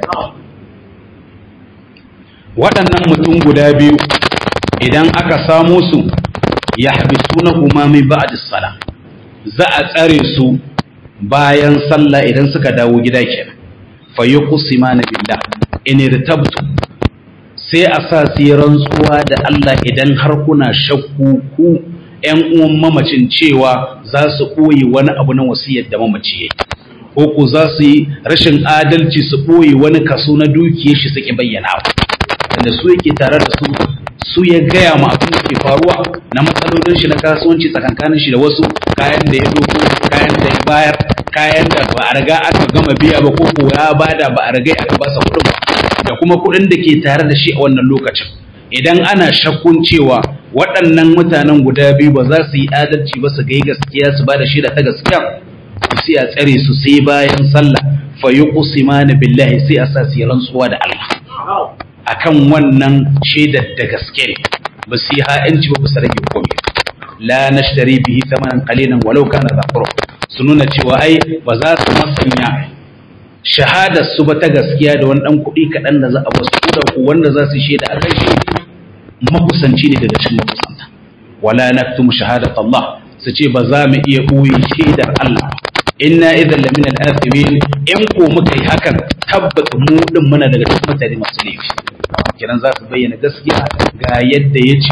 waɗannan mutum guda biyu idan aka samo su ya habisuna kuma min ba'd sala za a tsare su bayan sallah idan suka dawo gida kenan fa yuqsimana billah in irtabtu sai a sa su yi rantsuwa da Allah idan har kuna shakku ku ‘yan uwan mamacin cewa za su ɓoye wani abu na wasiyar da mamaci ya ko ku za su yi rashin adalci su ɓoye wani kaso na dukiyar shi suke bayyana da su yake tare da su su ya gaya ma abin da ke faruwa na matsalolin shi na kasuwanci tsakankanin shi da wasu kayan da ya doko kayan da ya bayar kayan da ba a riga aka gama biya ba ko ko ya bada ba a riga aka basa kuɗin ba da kuma kuɗin da ke tare da shi a wannan lokacin idan ana shakkun cewa waɗannan mutanen guda biyu ba za su yi adalci ba su ga gaskiya su ba da shaida ta gaskiya sai a tsare su sai bayan sallah fa yuqsimana billahi sai a sa su yi rantsuwa da Allah akan wannan shaidar da gaske ne ba su yi ha'inci ba su rage komai la nashtari bihi thamanan qalilan walau kana za su nuna cewa ai ba za su masanya shahadar su ba ta gaskiya da wani dan kuɗi kaɗan da za a basu ko da wanda za su shaida a kai shi makusanci ne daga cikin makusanta wala naktumu shahadat Allah su ce ba za mu iya ɓoye shaidar Allah inna idan lamin al-athimin in ko muka yi hakan tabbata mu din muna daga cikin mutane masu laifi kiran za su bayyana gaskiya ga yadda ya ce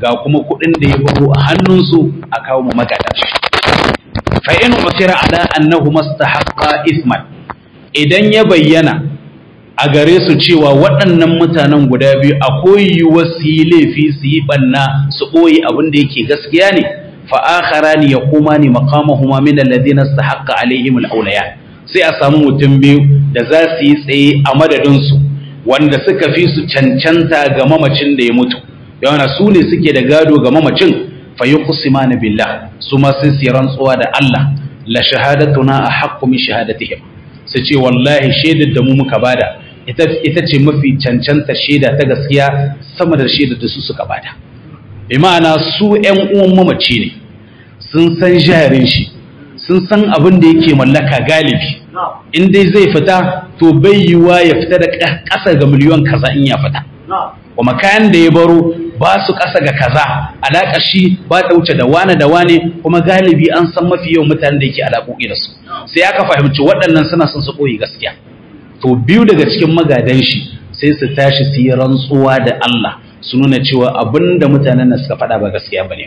ga kuma kuɗin da ya baro a hannunsu a kawo mu magadan shi fa in usira ala annahu mastahaqqa ithman idan ya bayyana a gare su cewa waɗannan mutanen guda biyu akwai yiwuwar su yi laifi su yi ɓanna su ɓoye abin da yake gaskiya ne fa akharani yaqumani maqamahuma min alladhina istahaqqa alaihim alawliya sai a samu mutum biyu da za su yi tsaye a madadin su wanda suka fi su cancanta ga mamacin da ya mutu yawana su ne suke da gado ga mamacin fa yuqsimana billah su ma sun siya rantsuwa da Allah la shahadatuna ahaqqu min shahadatihim su ce wallahi shaidar da mu muka bada ita ita ce mafi cancanta shaida ta gaskiya sama da shaidar da su suka bada bi ma'ana su ƴan uwan mamaci ne sun san jarin shi sun san abin da yake mallaka galibi in dai zai fita to bai yiwa ya fita da ƙasa ga miliyon kaza in ya fita kuma kayan da ya baro ba su ƙasa ga kaza alaƙa shi ba ta wuce da wane da wane kuma galibi an san mafi yawan mutanen da yake alaƙoƙi da su sai aka fahimci waɗannan suna son su ɓoye gaskiya to biyu daga cikin magadan shi sai su tashi su yi rantsuwa da Allah su nuna cewa abin da mutanen nan suka faɗa ba gaskiya ba ne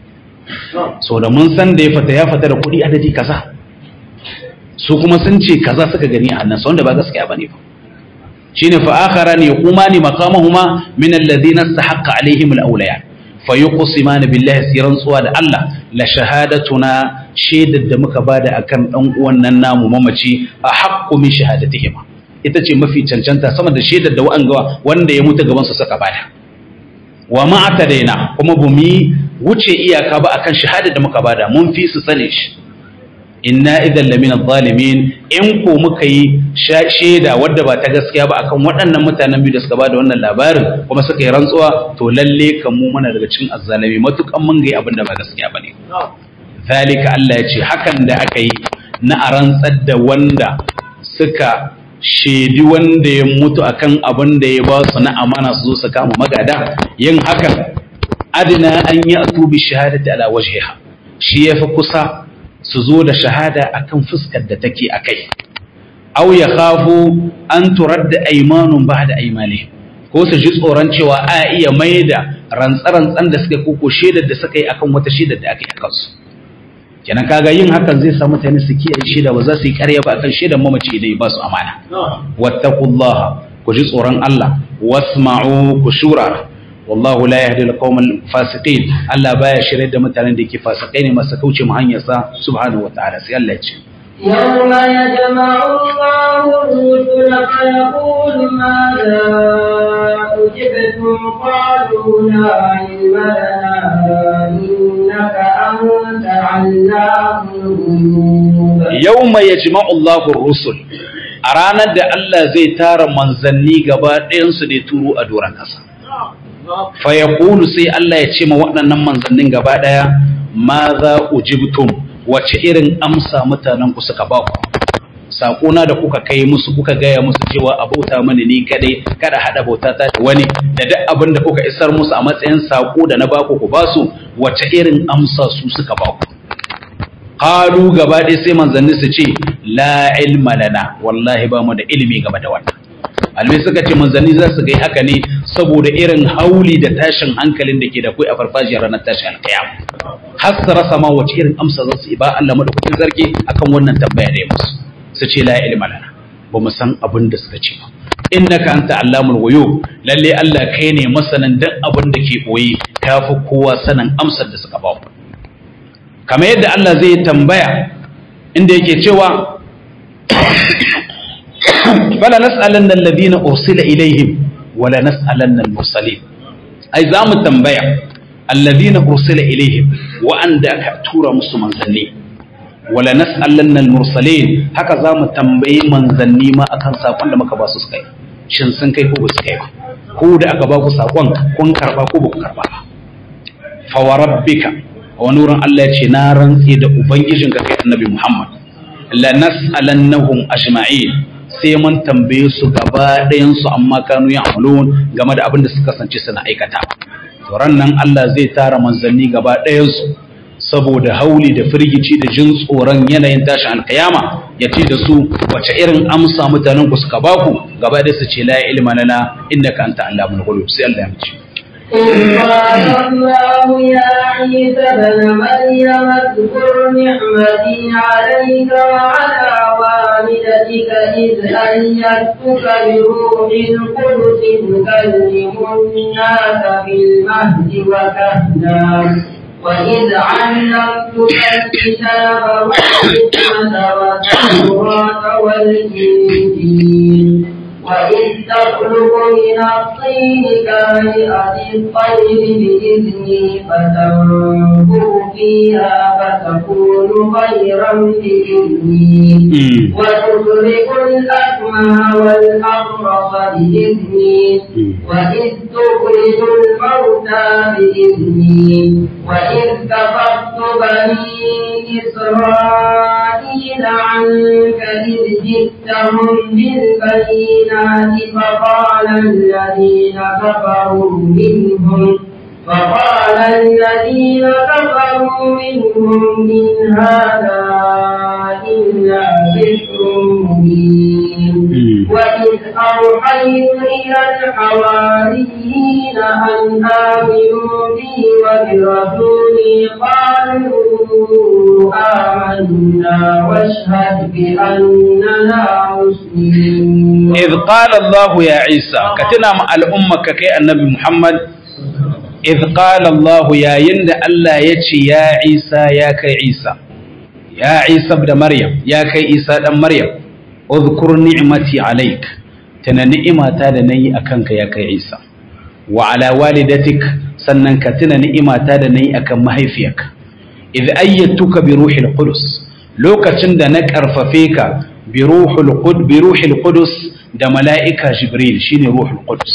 so da mun san da ya fata ya fata da kuɗi adadi kaza su kuma sun ce kaza suka gani a nan wanda ba gaskiya ba ne ba shine fa akharani yaqumani maqamahuma min alladhina istahaqqa alaihim alawliya fa yuqsimani billahi siran tsuwa da Allah la shahadatuna shaidar da muka bada akan dan uwan nan namu mamaci a haqqu min shahadatihim ita ce mafi cancanta sama da shaidar da wa'anga wanda ya mutu gaban su saka bada wa ma atadaina kuma bumi wuce iyaka ba akan shahadar da muka bada mun fi su sane shi inna idan lamina zalimin in ko muka yi shaida wadda ba ta gaskiya ba akan waɗannan mutanen biyu da suka bada wannan labarin kuma suka yi rantsuwa to lalle kan mu muna daga cikin azzalami matukan mun ga abin da ba gaskiya bane zalika Allah ya ce hakan da aka yi na a rantsar da wanda suka shaidi wanda ya mutu akan abin da ya ba su na amana su zo su kama magada yin hakan adina an yi atubi shahadati ala wajhiha shi yafi kusa su zo da shahada akan fuskar da take a kai aw ya khafu an turadda aymanun ba'da aymani ko su ji tsoron cewa a iya maida rantsarantsan da suka koko shaidar da suka yi akan wata shaidar da aka yi akan su kenan kaga yin hakan zai sa mutane su kiyaye shaida ba za su yi ƙarya ba akan shaidar mamaci idan ba su amana wattaqullaha ku ji tsoron Allah wasma'u ku shura wallahu la yahdi al-qawmal fasiqin Allah baya shirye da mutanen da yake fasikai ne masu kauce mu hanyar sa subhanahu wataala sai Allah ya ce يوم يجمع الله الرسل فيقول ماذا أجبتم قالوا لا علم لنا إنك أنت علام الغيوب يوم يجمع الله الرسل a ranar da Allah zai tara manzanni gaba ɗayansu da ya turo a doron ƙasa fa ya sai Allah ya ce ma waɗannan manzannin gaba ɗaya ma za ujibtum wace irin amsa mutanen ku suka ba ku saƙona da kuka kai musu kuka gaya musu cewa a bauta mani ni kadai kada haɗa bauta ta da wani da duk abin da kuka isar musu a matsayin saƙo da na baku ku ba su wace irin amsa su suka ba ku qalu gaba ɗaya sai manzanni su ce la ilma lana wallahi ba mu da ilimi game da wannan almai suka ce manzanni za su gai haka ne saboda irin hauli da tashin hankalin da ke da kai a farfajiyar ranar tashin alkiyama har su rasa ma wace irin amsa za su yi ba Allah madaukakin sarki akan wannan tambaya da ya musu su ce la ilma lana ba mu san abin da suka ce ba innaka anta allamul ghuyub lalle Allah kai ne masanin duk abin da ke boye kafi kowa sanin amsar da suka ba mu kamar yadda Allah zai tambaya inda yake cewa fala nas'alanna alladhina ursila ilaihim wala nas'alanna al-mursalin ai za mu tambaya alladhina ursila ilaihim wa anda ka tura musu manzanni wala nas'alanna al-mursalin haka za mu tambayi manzanni ma akan sakon da muka ba su kai shin sun kai ko ba su kai ba ko da aka ba ku sakon kun karba ko ba ku karba ba fa wa rabbika wani wurin Allah ya ce na rantse da ubangijin ka kai annabi Muhammad la nas'alannahum ajma'in sai mun tambaye su gaba ɗayan su amma kanu ya'malun game da abin da suka kasance suna aikata to nan Allah zai tara manzanni gaba ɗayan su saboda hauli da firgici da jin tsoron yanayin tashin alkiyama ya ce da su wace irin amsa mutanen ku suka baku gaba ɗaya su ce la ilma lana innaka anta allamul ghuyub sai Allah ya mace إذ قال الله يا عيسى ابن مريم اذكر نعمتي عليك وعلى والدتك إذ أيدتك بروح القدس تكلم الناس في المهد وكهلا وإذ علمتك الكتاب والحكمة والتوراة والإنجيل وإذ تخلق من الطين كهيئة الطير بإذني فتنفخ فيها فتكون خيرا بإذني وتخرج الأكمه والأبرص بإذني وإذ تخرج الموتى بإذني وإذ كفرت بني إسرائيل عنك إذ جئتهم بالبينات فقال الذين كفروا منهم فقال الذين كفروا منهم إن هذا إلا سحر مبين وإذ أوحيت إلى الحواريين أن آمنوا بي وبرسولي قالوا آمنا واشهد بأننا مسلمون إذ قال الله يا عيسى كتنا مع الأمة كي النبي محمد إذ قال الله يا يند الله يتي يا عيسى يا كي عيسى يا عيسى ابن مريم يا كي عيسى ابن مريم اذكر نعمتي عليك تنا نعمة تادا ني أكنك يا كي عيسى وعلى والدتك sannan ka tuna ni'imata da nayi akan mahaifiyarka idh ayyatuka bi ruhil qudus lokacin da na karfafe ka bi ruhul qud bi ruhil qudus da mala'ika jibril shine ruhul qudus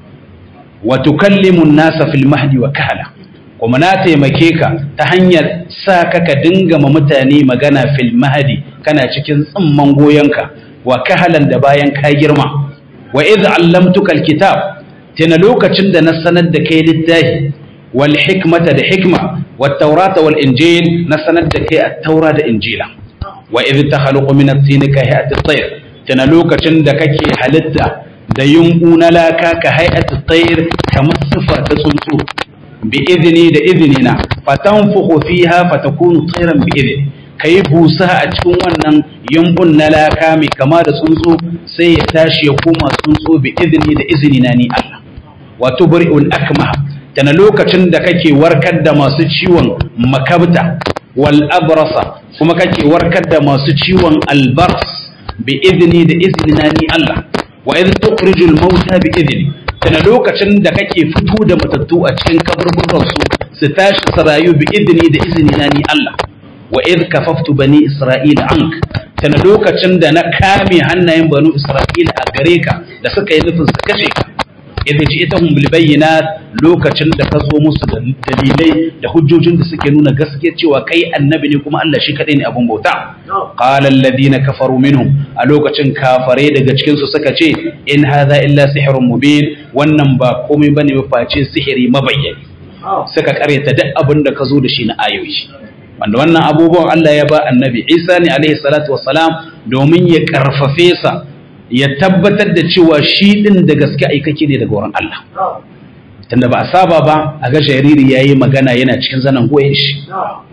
wa tukallimu an-nasa fil mahdi wa kahla kuma na taimake ka ta hanyar sa ka ka dinga ma mutane magana fil mahdi kana cikin tsimman goyonka wa kahalan da bayan ka girma wa idh allamtuka al-kitab tana lokacin da na sanar da kai littafi wal hikmata da hikma wat taurata wal injil na sanar da kai at-taura da injila wa idh takhluqu min at-tin ka hay'at at-tayr tana lokacin da kake halitta da yunku na laka ka hay'at at-tayr kamar sifa ta tsuntsu bi idni da idnina fatanfukhu fiha fatakunu tayran bi idni kai busa a cikin wannan yumbun na laka mai kama da tsuntsu sai ya tashi ya koma tsuntsu bi idni da izini na ni Allah wa tubri'ul akmah tana lokacin da kake warkar da masu ciwon makabta wal abrasa kuma kake warkar da masu ciwon albars bi idni da izini na ni Allah wa idh tukhrijul mauta bi idni tana lokacin da kake fito da matattu a cikin kaburburan su su tashi su rayu bi idni da izini na ni Allah wa idh kafaftu bani isra'ila ank tana lokacin da na kame hannayen banu isra'ila a gare ka da suka yi nufin su kashe ka idh ji'tahum bil bayyinat lokacin da ka zo musu da dalilai da hujjojin da suke nuna gaskiya cewa kai annabi ne kuma Allah shi kadai ne abun bauta qala alladhina kafaru minhum a lokacin kafare daga cikin su suka ce in hadha illa sihrun mubin wannan ba komai bane ba face sihiri mabayyani suka karyata duk abin da ka zo da shi na ayoyi wanda wannan abubuwan Allah ya ba annabi Isa ne alaihi salatu wassalam domin ya karfafe sa ya tabbatar da cewa shi din da gaske aikake ne daga wurin Allah tunda ba a saba ba a ga jariri yayi magana yana cikin zanen goyen shi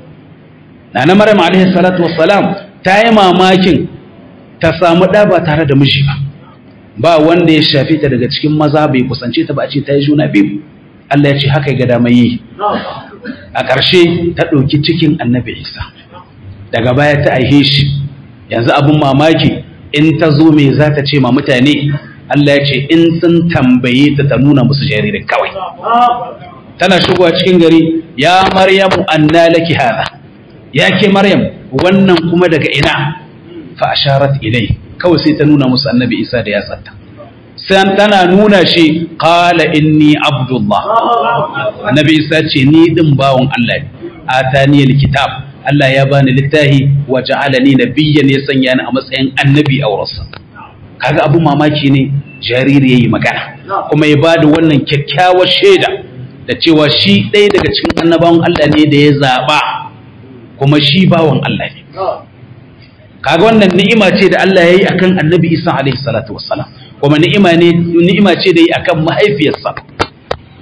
Nana Maryam alaihi salatu wassalam ta yi mamakin ta samu ɗa ba tare da miji ba ba wanda ya shafe ta daga cikin maza bai kusance ta ba a ce ta yi juna biyu Allah ya ce haka ya ga dama yi a ƙarshe ta ɗauki cikin annabi Isa daga baya ta aihe shi yanzu abin mamaki in ta zo me za ta ce ma mutane Allah ya ce in sun tambaye ta ta nuna musu jaririn kawai tana shigowa cikin gari ya maryamu anna laki hada ya ke maryam wannan kuma daga ina fa asharat ilai kawai sai ta nuna musu annabi isa da yatsarta sai tana nuna shi qala inni abdullah annabi isa ce ni din bawon Allah ne atani alkitab Allah ya bani littafi wa ja'alani nabiyyan ya sanya ni a matsayin annabi a wurinsa kaga abu mamaki ne jariri yayi magana kuma ya bada wannan kyakkyawar shaida da cewa shi ɗaya daga cikin annabawan Allah ne da ya zaba kuma shi bawan Allah ne kaga wannan ni'ima ce da Allah yayi akan annabi Isa alaihi salatu wassalam kuma ni'ima ne ni'ima ce da yi akan mahaifiyarsa to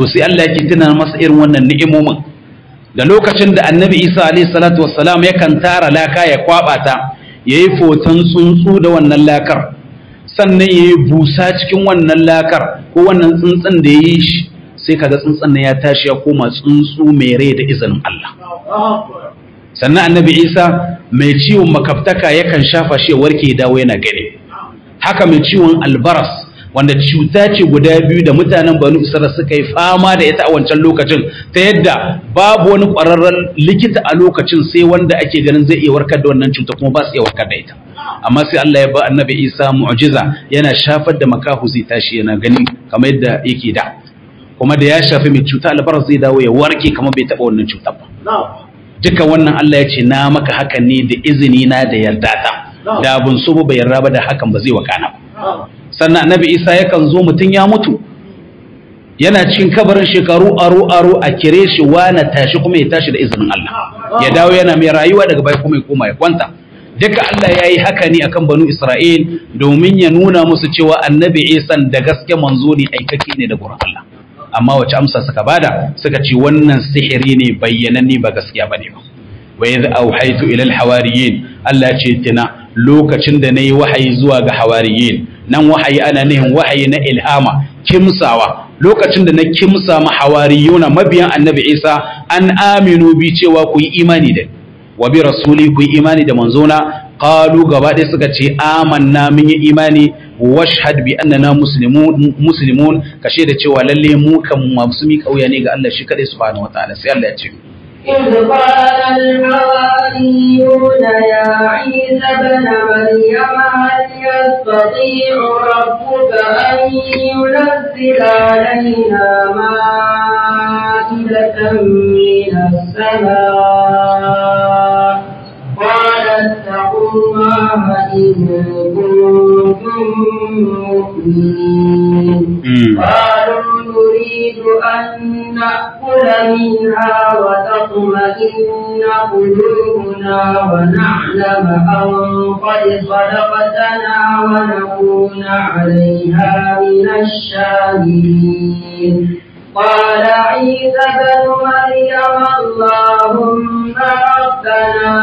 to sai Allah yake tuna masa irin wannan ni'imomin da lokacin da annabi Isa alaihi salatu wassalam yakan tara laka ya kwaba ta yayi foton tsuntsu da wannan lakar sannan yayi busa cikin wannan lakar ko wannan tsuntsun da yayi shi sai kaga tsuntsun nan ya tashi ya koma tsuntsu mai rai da izinin Allah sannan annabi Isa mai ciwon makaftaka yakan shafa shi ya warke ya dawo yana gani haka mai ciwon albaras wanda cuta ce guda biyu da mutanen banu isra'ila suka yi fama da ita a wancan lokacin ta yadda babu wani ƙwararren likita a lokacin sai wanda ake ganin zai iya warkar da wannan cuta kuma ba su iya warkar da ita amma sai Allah ya ba annabi Isa mu'jiza yana shafar da makahu zai tashi yana gani kamar yadda yake da kuma da ya shafi mai cuta albaras zai dawo ya warke kamar bai taɓa wannan cutar ba duka wannan Allah ya ce na maka hakan ne da izini na da yarda ta da abun so ba yarda ba da hakan ba zai wakana ba sannan annabi isa yakan zo mutum ya mutu yana cikin kabarin shekaru aro aro a kire shi wana tashi kuma ya tashi da izinin Allah ya dawo yana mai rayuwa daga baya kuma ya koma ya kwanta duka Allah ya yi haka ne akan banu Isra'il domin ya nuna musu cewa annabi isa da gaske manzo ne aikake ne da gurin Allah amma wace amsa suka bada suka ce wannan sihiri ne bayyananne ba gaskiya bane ba wa idh auhaytu ila al-hawariyin Allah ce tina lokacin da nayi wahayi zuwa ga hawariyin nan wahayi ana nihin wahayi na ilhama kimsawa lokacin da na kimsa ma hawariyuna mabiyan annabi Isa an aminu bi cewa ku yi imani da wa bi rasuli ku yi imani da manzona qalu gaba ɗaya suka ce amanna mun yi imani washhad bi annana muslimun muslimun kashe da cewa lalle mu kan masu mi kauya ne ga Allah shi kadai subhanahu wataala sai Allah ya ce إذ قال الحواريون يا عيسى ابن مريم هل يستطيع ربك أن ينزل علينا مائدة من السماء قال اتقوا الله إن كنتم مؤمنين قالوا نريد أن نأكل منها وتطمئن قلوبنا ونعلم أن قد صدقتنا ونكون عليها من الشاهدين قال عيسى بن مريم اللهم ربنا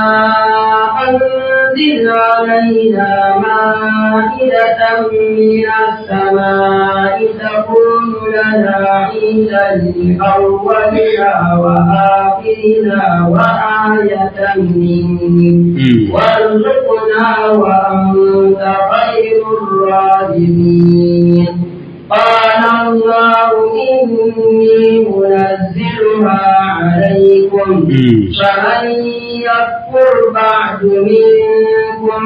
أنزل علينا مائدة من السماء تكون لنا عيدا لأولنا وآخرنا وآية منك وارزقنا وأنت خير الرازقين قال الله إني منزلها عليكم فمن يكفر بعد منكم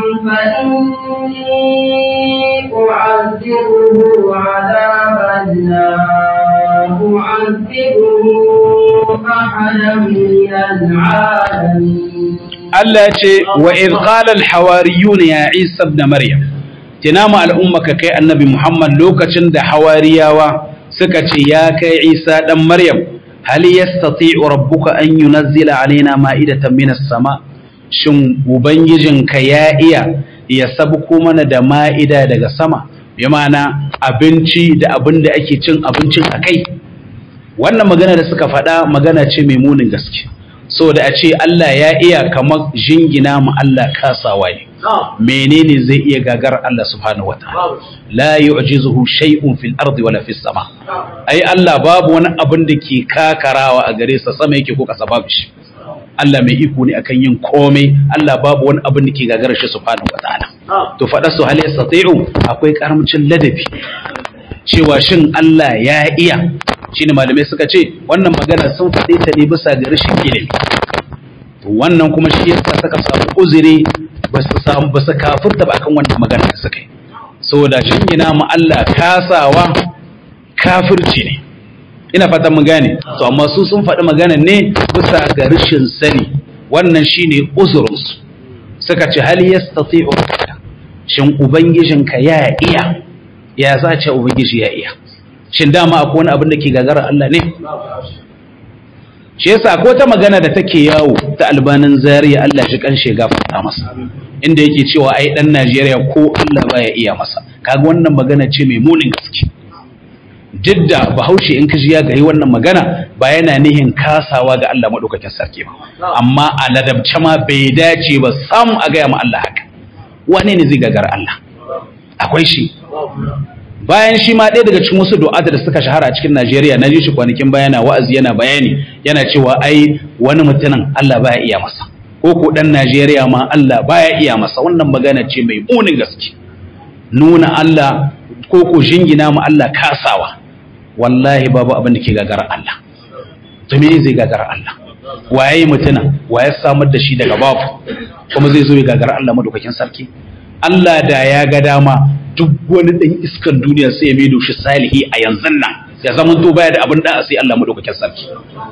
فإني أعذبه عذابا لا أعذبه أحدا من العالمين Allah ce wa idh qala al-hawariyun ya Isa ibn Maryam tinama al'ummaka kai annabi Muhammad lokacin da hawariyawa suka ce ya kai Isa dan Maryam hal yastati'u rabbuka an yunazzila alaina ma'idatan minas sama shin ubangijinka ya iya ya sabko mana da ma'ida daga sama bi ma'ana abinci da abin da ake cin abincin akai wannan magana da suka faɗa magana ce mai munin gaske saboda a ce Allah ya iya kamar jingina mu Allah kasawa ne menene zai iya gagar Allah subhanahu wataala la yu'jizuhu shay'un fil ardi wala fis sama ai Allah babu wani abin da ke kakarawa a gare sa sama yake ko kasa babu shi Allah mai iko ne akan yin komai Allah babu wani abin da ke gagarar shi subhanahu wataala to faɗa su hal yastati'u akwai karamcin ladabi cewa shin Allah ya iya shine malamai suka ce wannan magana sun faɗe ta ne bisa ga rashin ilimi wannan kuma shi yasa suka samu uzuri ba su samu ba su kafurta ba akan wannan magana da suka yi saboda jingina mu Allah kasawa kafirci ne ina fatan mun gane to amma su sun faɗi magana ne bisa ga rashin sani wannan shine uzurinsu suka ce hal yastati'u shin ubangijinka ya iya ya za ce ubangiji ya iya shin dama akwai wani abin da ke gagarar Allah ne shi yasa ko ta magana da take yawo ta albanin zariya Allah shi kan shiga fata masa inda yake cewa ai dan Najeriya ko Allah baya iya masa kaga wannan magana ce mai munin gaske duk da bahaushe in ka ji ya gari wannan magana ba yana nihin kasawa ga Allah maɗaukakin sarki ba amma a ladabce ma bai dace ba sam a gaya ma Allah haka wane ne zai gagara Allah akwai shi bayan shi ma ɗaya daga cikin wasu du'ata da suka shahara a cikin Najeriya na ji shi kwanakin bayana wa'azi yana bayani yana cewa ai wani mutumin Allah baya iya masa ko ko dan Najeriya ma Allah baya iya masa wannan magana ce mai munin gaske nuna Allah ko ko jingina ma Allah kasawa wallahi babu abin da ke gagara Allah to me zai gagara Allah waye mutuna waye samar da shi daga babu kuma zai zo ya gagara Allah madaukakin sarki Allah da ya ga dama duk wani dan iskan duniya sai ya maido shi salihi a yanzu nan ya zama to baya da abin da sai Allah madaukakin sarki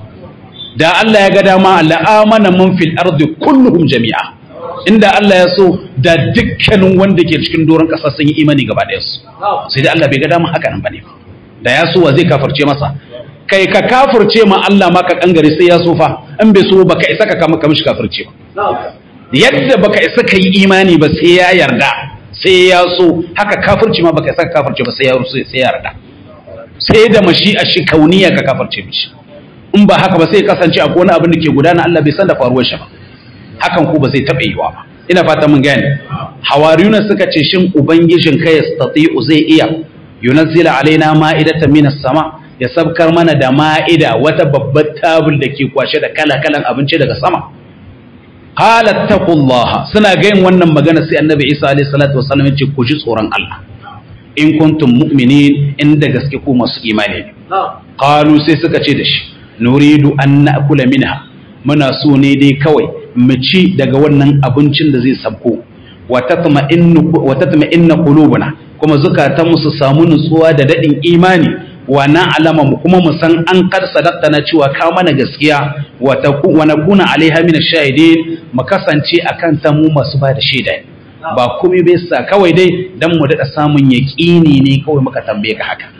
da Allah ya ga dama la'amana man fil ardi kulluhum jami'a inda Allah ya so da dukkanin wanda ke cikin doron ƙasa sun yi imani gaba ɗaya su sai da Allah bai ga dama haka nan bane da ya so wa zai kafirce masa kai ka kafirce ma Allah ma ka kangare sai ya so fa in bai so baka isa ka kama kamishi kafirce ba yadda baka isa ka yi imani ba sai ya yarda sai ya so haka kafirci ma baka isa ka kafirce ba sai ya so sai ya yarda sai da mashi a shi kauniya ka kafirce mishi in ba haka ba sai kasance akwai wani abin da ke gudana Allah bai san da faruwar shi ba hakan ko ba zai taɓa yiwa ba ina fata mun gane hawariyuna suka ce shin ubangijin kai yastati'u zai iya yunazzila alaina ma'idatan minas sama ya sabkar mana da ma'ida wata babbar tabul da ke kwashe da kala-kalan abinci daga sama qalat taqullaha suna gayin wannan magana sai annabi Isa alaihi salatu wasallam ya ce ku ji tsoron Allah in kuntum mu'minin inda gaske ku masu imani ne qalu sai suka ce da shi nuridu an na'kula minha muna so ne dai kawai mu ci daga wannan abincin da zai sabko wa tatma'inna qulubuna kuma zukatanmu su samu nutsuwa da dadin imani wa na'lama mu kuma mu san an kar sadaqta na cewa ka mana gaskiya wa wa nakuna alaiha min ash-shahidin mu kasance akan ta mu masu ba da shaida ba komai bai sa kawai dai dan mu dada samun yaqini ne kawai muka tambaye ka haka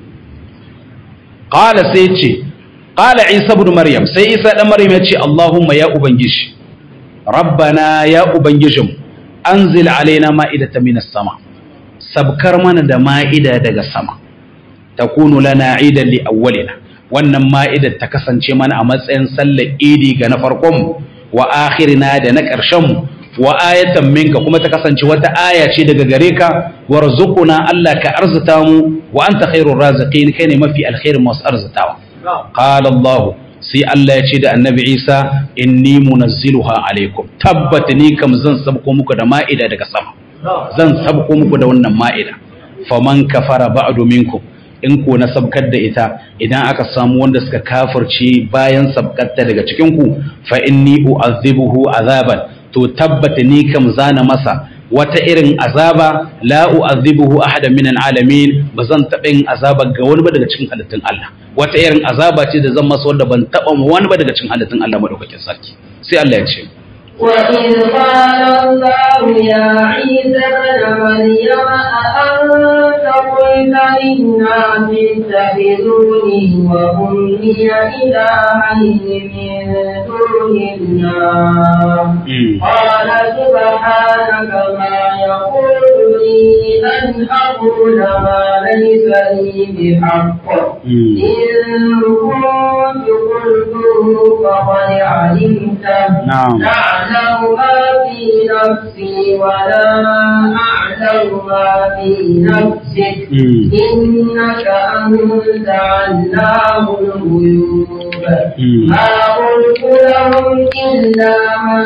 qala sai ce qala isa ibn maryam sai isa dan maryam ya ce allahumma ya ubangiji rabbana ya ubangijin anzil alaina ma'idatan minas sama sabkar mana da ma'ida daga sama takunu lana idan li awwalina wannan ma'idar ta kasance mana a matsayin sallar idi ga na farkon mu wa akhirina da na ƙarshen mu wa ayatan minka kuma ta kasance wata aya ce daga gare ka warzuquna Allah ka arzuta mu wa anta khairur raziqin kai ne mafi alkhairin masu arzutawa qala Allah sai Allah ya ce da annabi Isa inni munazziluha alaikum tabbat ni kam zan sabko muku da ma'ida daga sama zan sabko muku da wannan ma'ida faman kafara ba'du minkum in ko na sabkar da ita idan aka samu wanda suka kafirce bayan sabkarta daga cikin ku fa inni u'azzibuhu azaban to tabbata ni kam zana masa wata irin azaba la u'azzibuhu ahadan min alamin bazan taɓa yin azaba ga wani ba daga cikin halittun Allah wata irin azaba ce da zan masa wanda ban taɓa mu wani ba daga cikin halittun Allah madaukakin sarki sai Allah ya ce وإذ قال الله يا عيسى ابن مريم أأنت قلت للناس اتخذوني وأمي إلهين من دون الله قال سبحانك ما يقول لي أن أقول ما ليس لي بحق إن كنت قلته فقد علمته نعم تعلم ما في نفسي ولا أعلم ما في نفسك إنك أنت علام الغيوب ما قلت لهم إلا ما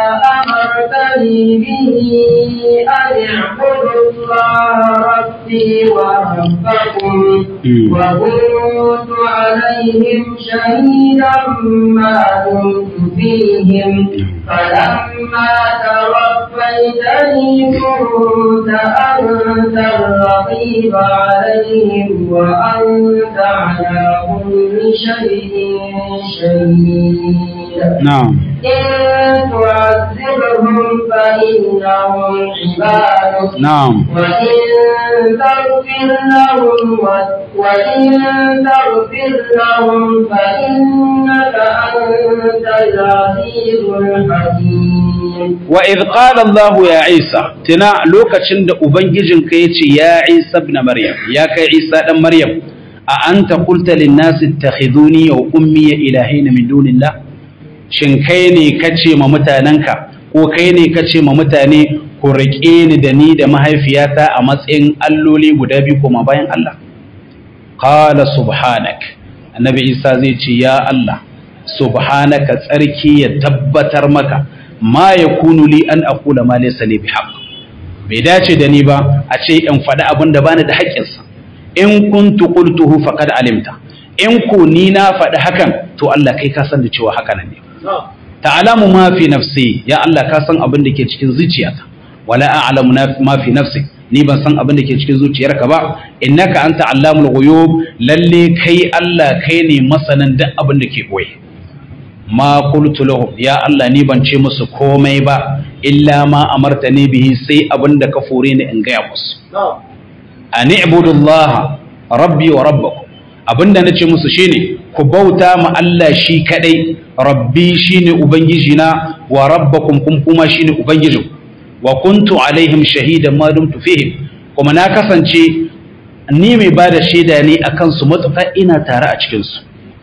أمرتني به أن اعبدوا الله ربي وربكم وكنت عليهم شهيدا ما دمت فيهم فلما توفيتني كنت أنت الرقيب عليهم وأنت على كل شيء شهيد نعم إن تعذبهم فإنهم عبادك نعم وإن تغفر لهم وإن تغفر لهم فإنك أنت العزيز الحكيم wa idh qala Allah ya Isa tana lokacin da ubangijin ka yace ya Isa ibn Maryam ya kai Isa dan Maryam a anta qulta lin nas ittakhiduni wa ummi ilahin min dunillah shin kai ne kace ma mutanenka ko kai ne kace ma mutane ku riƙe ni da ni da mahaifiyata a matsayin alloli guda biyu kuma bayan Allah qala subhanak annabi isa zai ce ya Allah subhanaka tsarki ya tabbatar maka ma yakunu li an aqula ma laysa li bihaq bai dace da ni ba a ce in faɗi abin da bani da haƙƙinsa in kuntu qultuhu faqad alimta in ku ni na faɗi hakan to Allah kai ka san da cewa haka nan ne ta'lamu ma fi nafsi ya Allah ka san abin da ke cikin zuciyata wala a'lamu ma fi nafsi ni ban san abin da ke cikin zuciyarka ba innaka anta allamul ghuyub lalle kai Allah kai ne masanin duk abin da ke boye ma qultu lahum ya Allah ni ban ce musu komai ba illa ma amartani bihi sai abin da ka fore ni in gaya musu an ibudullah rabbi wa rabbakum abinda nace musu shine ku bauta ma Allah shi kadai rabbi shine ubangijina wa rabbakum kun kuma shine ubangijinku wa kuntu alaihim shahidan ma dumtu fihim kuma na kasance ni mai bada shaida ne akan su matuƙa ina tare a cikin su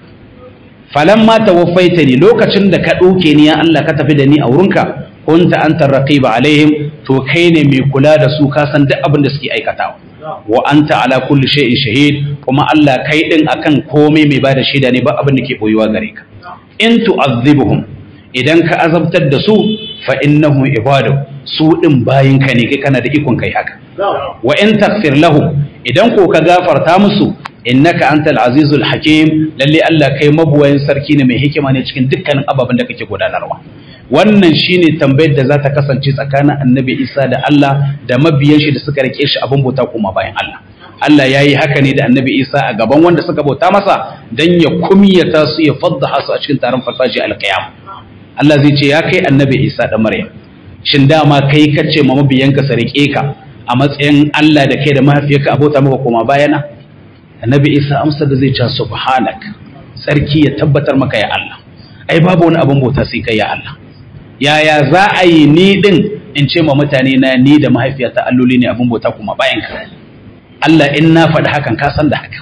falamma tawaffaitani lokacin da ka ɗauke ni ya Allah ka tafi da ni a wurinka kunta anta raqiba alaihim to kai ne mai kula da su ka san duk abin da suke aikatawa wa anta ala kulli shay'in shahid kuma Allah kai din akan komai mai bada shaida ne ba abin da ke boyuwa gare ka in tu'azzibuhum idan ka azabtar da su fa innahum ibadu su din bayin ka ne kai kana da ikon kai haka wa in taghfir lahum idan ko ka gafarta musu innaka antal azizul hakim lalle Allah kai mabuwayin sarki ne mai hikima ne cikin dukkanin ababen da kake gudanarwa wannan shine tambayar da za ta kasance tsakanin annabi Isa da Allah da mabiyan shi da suka rike shi abin bauta kuma bayan Allah Allah ya yi haka ne da annabi Isa a gaban wanda suka bauta masa don ya kumiyata su ya fadda su a cikin taron farfashi alkiyama Allah zai ce ya kai annabi Isa da Maryam shin dama kai kace ma mabiyanka su rike ka a matsayin Allah da kai da mahaifiyarka a bauta maka koma bayana annabi Isa amsa da zai ce subhanak sarki ya tabbatar maka ya Allah ai babu wani abin bauta sai kai ya Allah yaya za a yi ni din in ce ma mutane na ni da mahaifiyata alloli ne abin bauta kuma bayan ka Allah in na faɗi hakan ka san da haka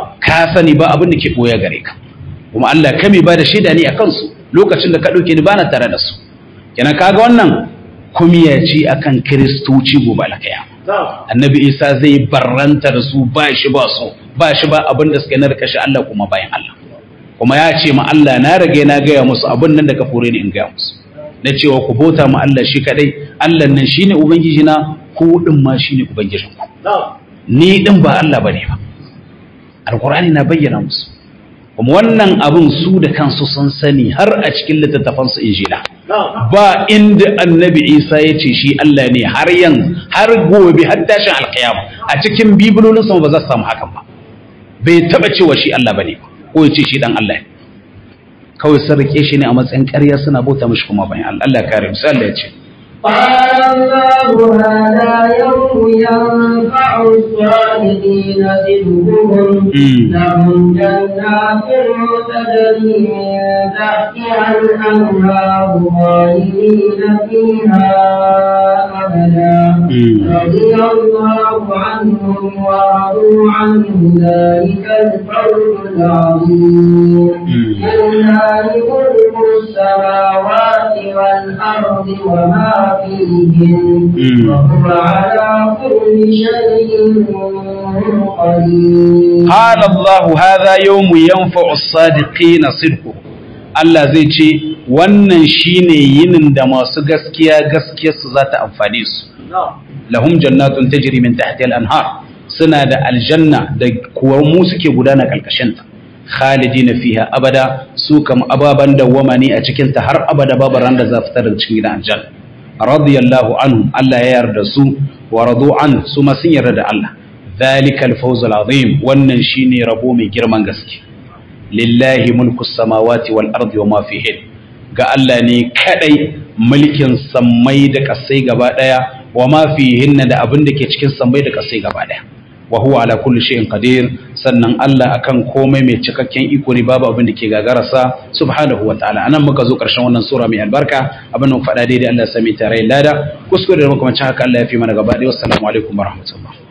ka sani ba abin da ke ɓoye gare ka kuma Allah kami ba da shaida ne a kansu lokacin da ka ɗauke ni bana tare da su kenan kaga wannan kumiya ce akan kiristoci gobe alkaya annabi isa zai barranta da su ba shi ba su ba shi ba abin da suka na kashe Allah kuma bayan Allah kuma ya ce ma Allah na rage na gaya musu abin nan da ka fure ni in gaya musu na cewa ku bauta ma Allah shi kadai Allah nan shine ubangiji na ku din ma shine ubangijin ku ni din ba Allah bane ba alqur'ani na bayyana musu kuma wannan abin su da kansu sun sani har a cikin littattafan su injila ba inda annabi Isa ya ce shi Allah ne har yan har gobe har tashin alkiyama a cikin bibilolin sa ba za su samu hakan ba bai taba cewa shi Allah bane ko ya ce shi dan Allah ne kawai sun rike shi ne a matsayin ƙarya suna bauta mashi kuma bayan Allah kare musu Allah ya ce قال الله هذا يوم ينفع الصالحين صدقهم لهم جنات تجري من تحتها الأنهار خالدين فيها أبدا رضي الله عنهم ورضوا عنه ذلك الفوز العظيم لله ملك السماوات والأرض وما فيهن وهو على كل شيء قدير قال الله هذا يوم ينفع الصادقين صدقه Allah zai ce wannan shine yinin da masu gaskiya gaskiyarsu za ta amfane su lahum jannatun tajri min tahtiha al-anhar suna da aljanna da kuwa mu suke gudana kalkashin ta khalidina fiha abada su kam ababan dawwama ne a cikin ta har abada babu ran da za fitar da cikin gidan aljanna radiyallahu anhum Allah ya yarda su wa radu an su ma sun yarda da Allah ذلك الفوز العظيم wannan shine rabo mai girman gaske lillahi mulku samawati wal ardi wama fihin ga Allah ne kadai mulkin sammai da kasai gaba daya wama fihinna da abin da ke cikin sammai da kasai gaba daya wa huwa ala kulli shay'in qadir sannan Allah akan komai mai cikakken iko ne babu abin da ke gagararsa subhanahu wa ta'ala anan muka zo karshen wannan sura mai albarka abin da faɗa daidai Allah ya sami tare lada kuskure da muka mace haka Allah ya fi mana gaba daya wassalamu alaikum warahmatullahi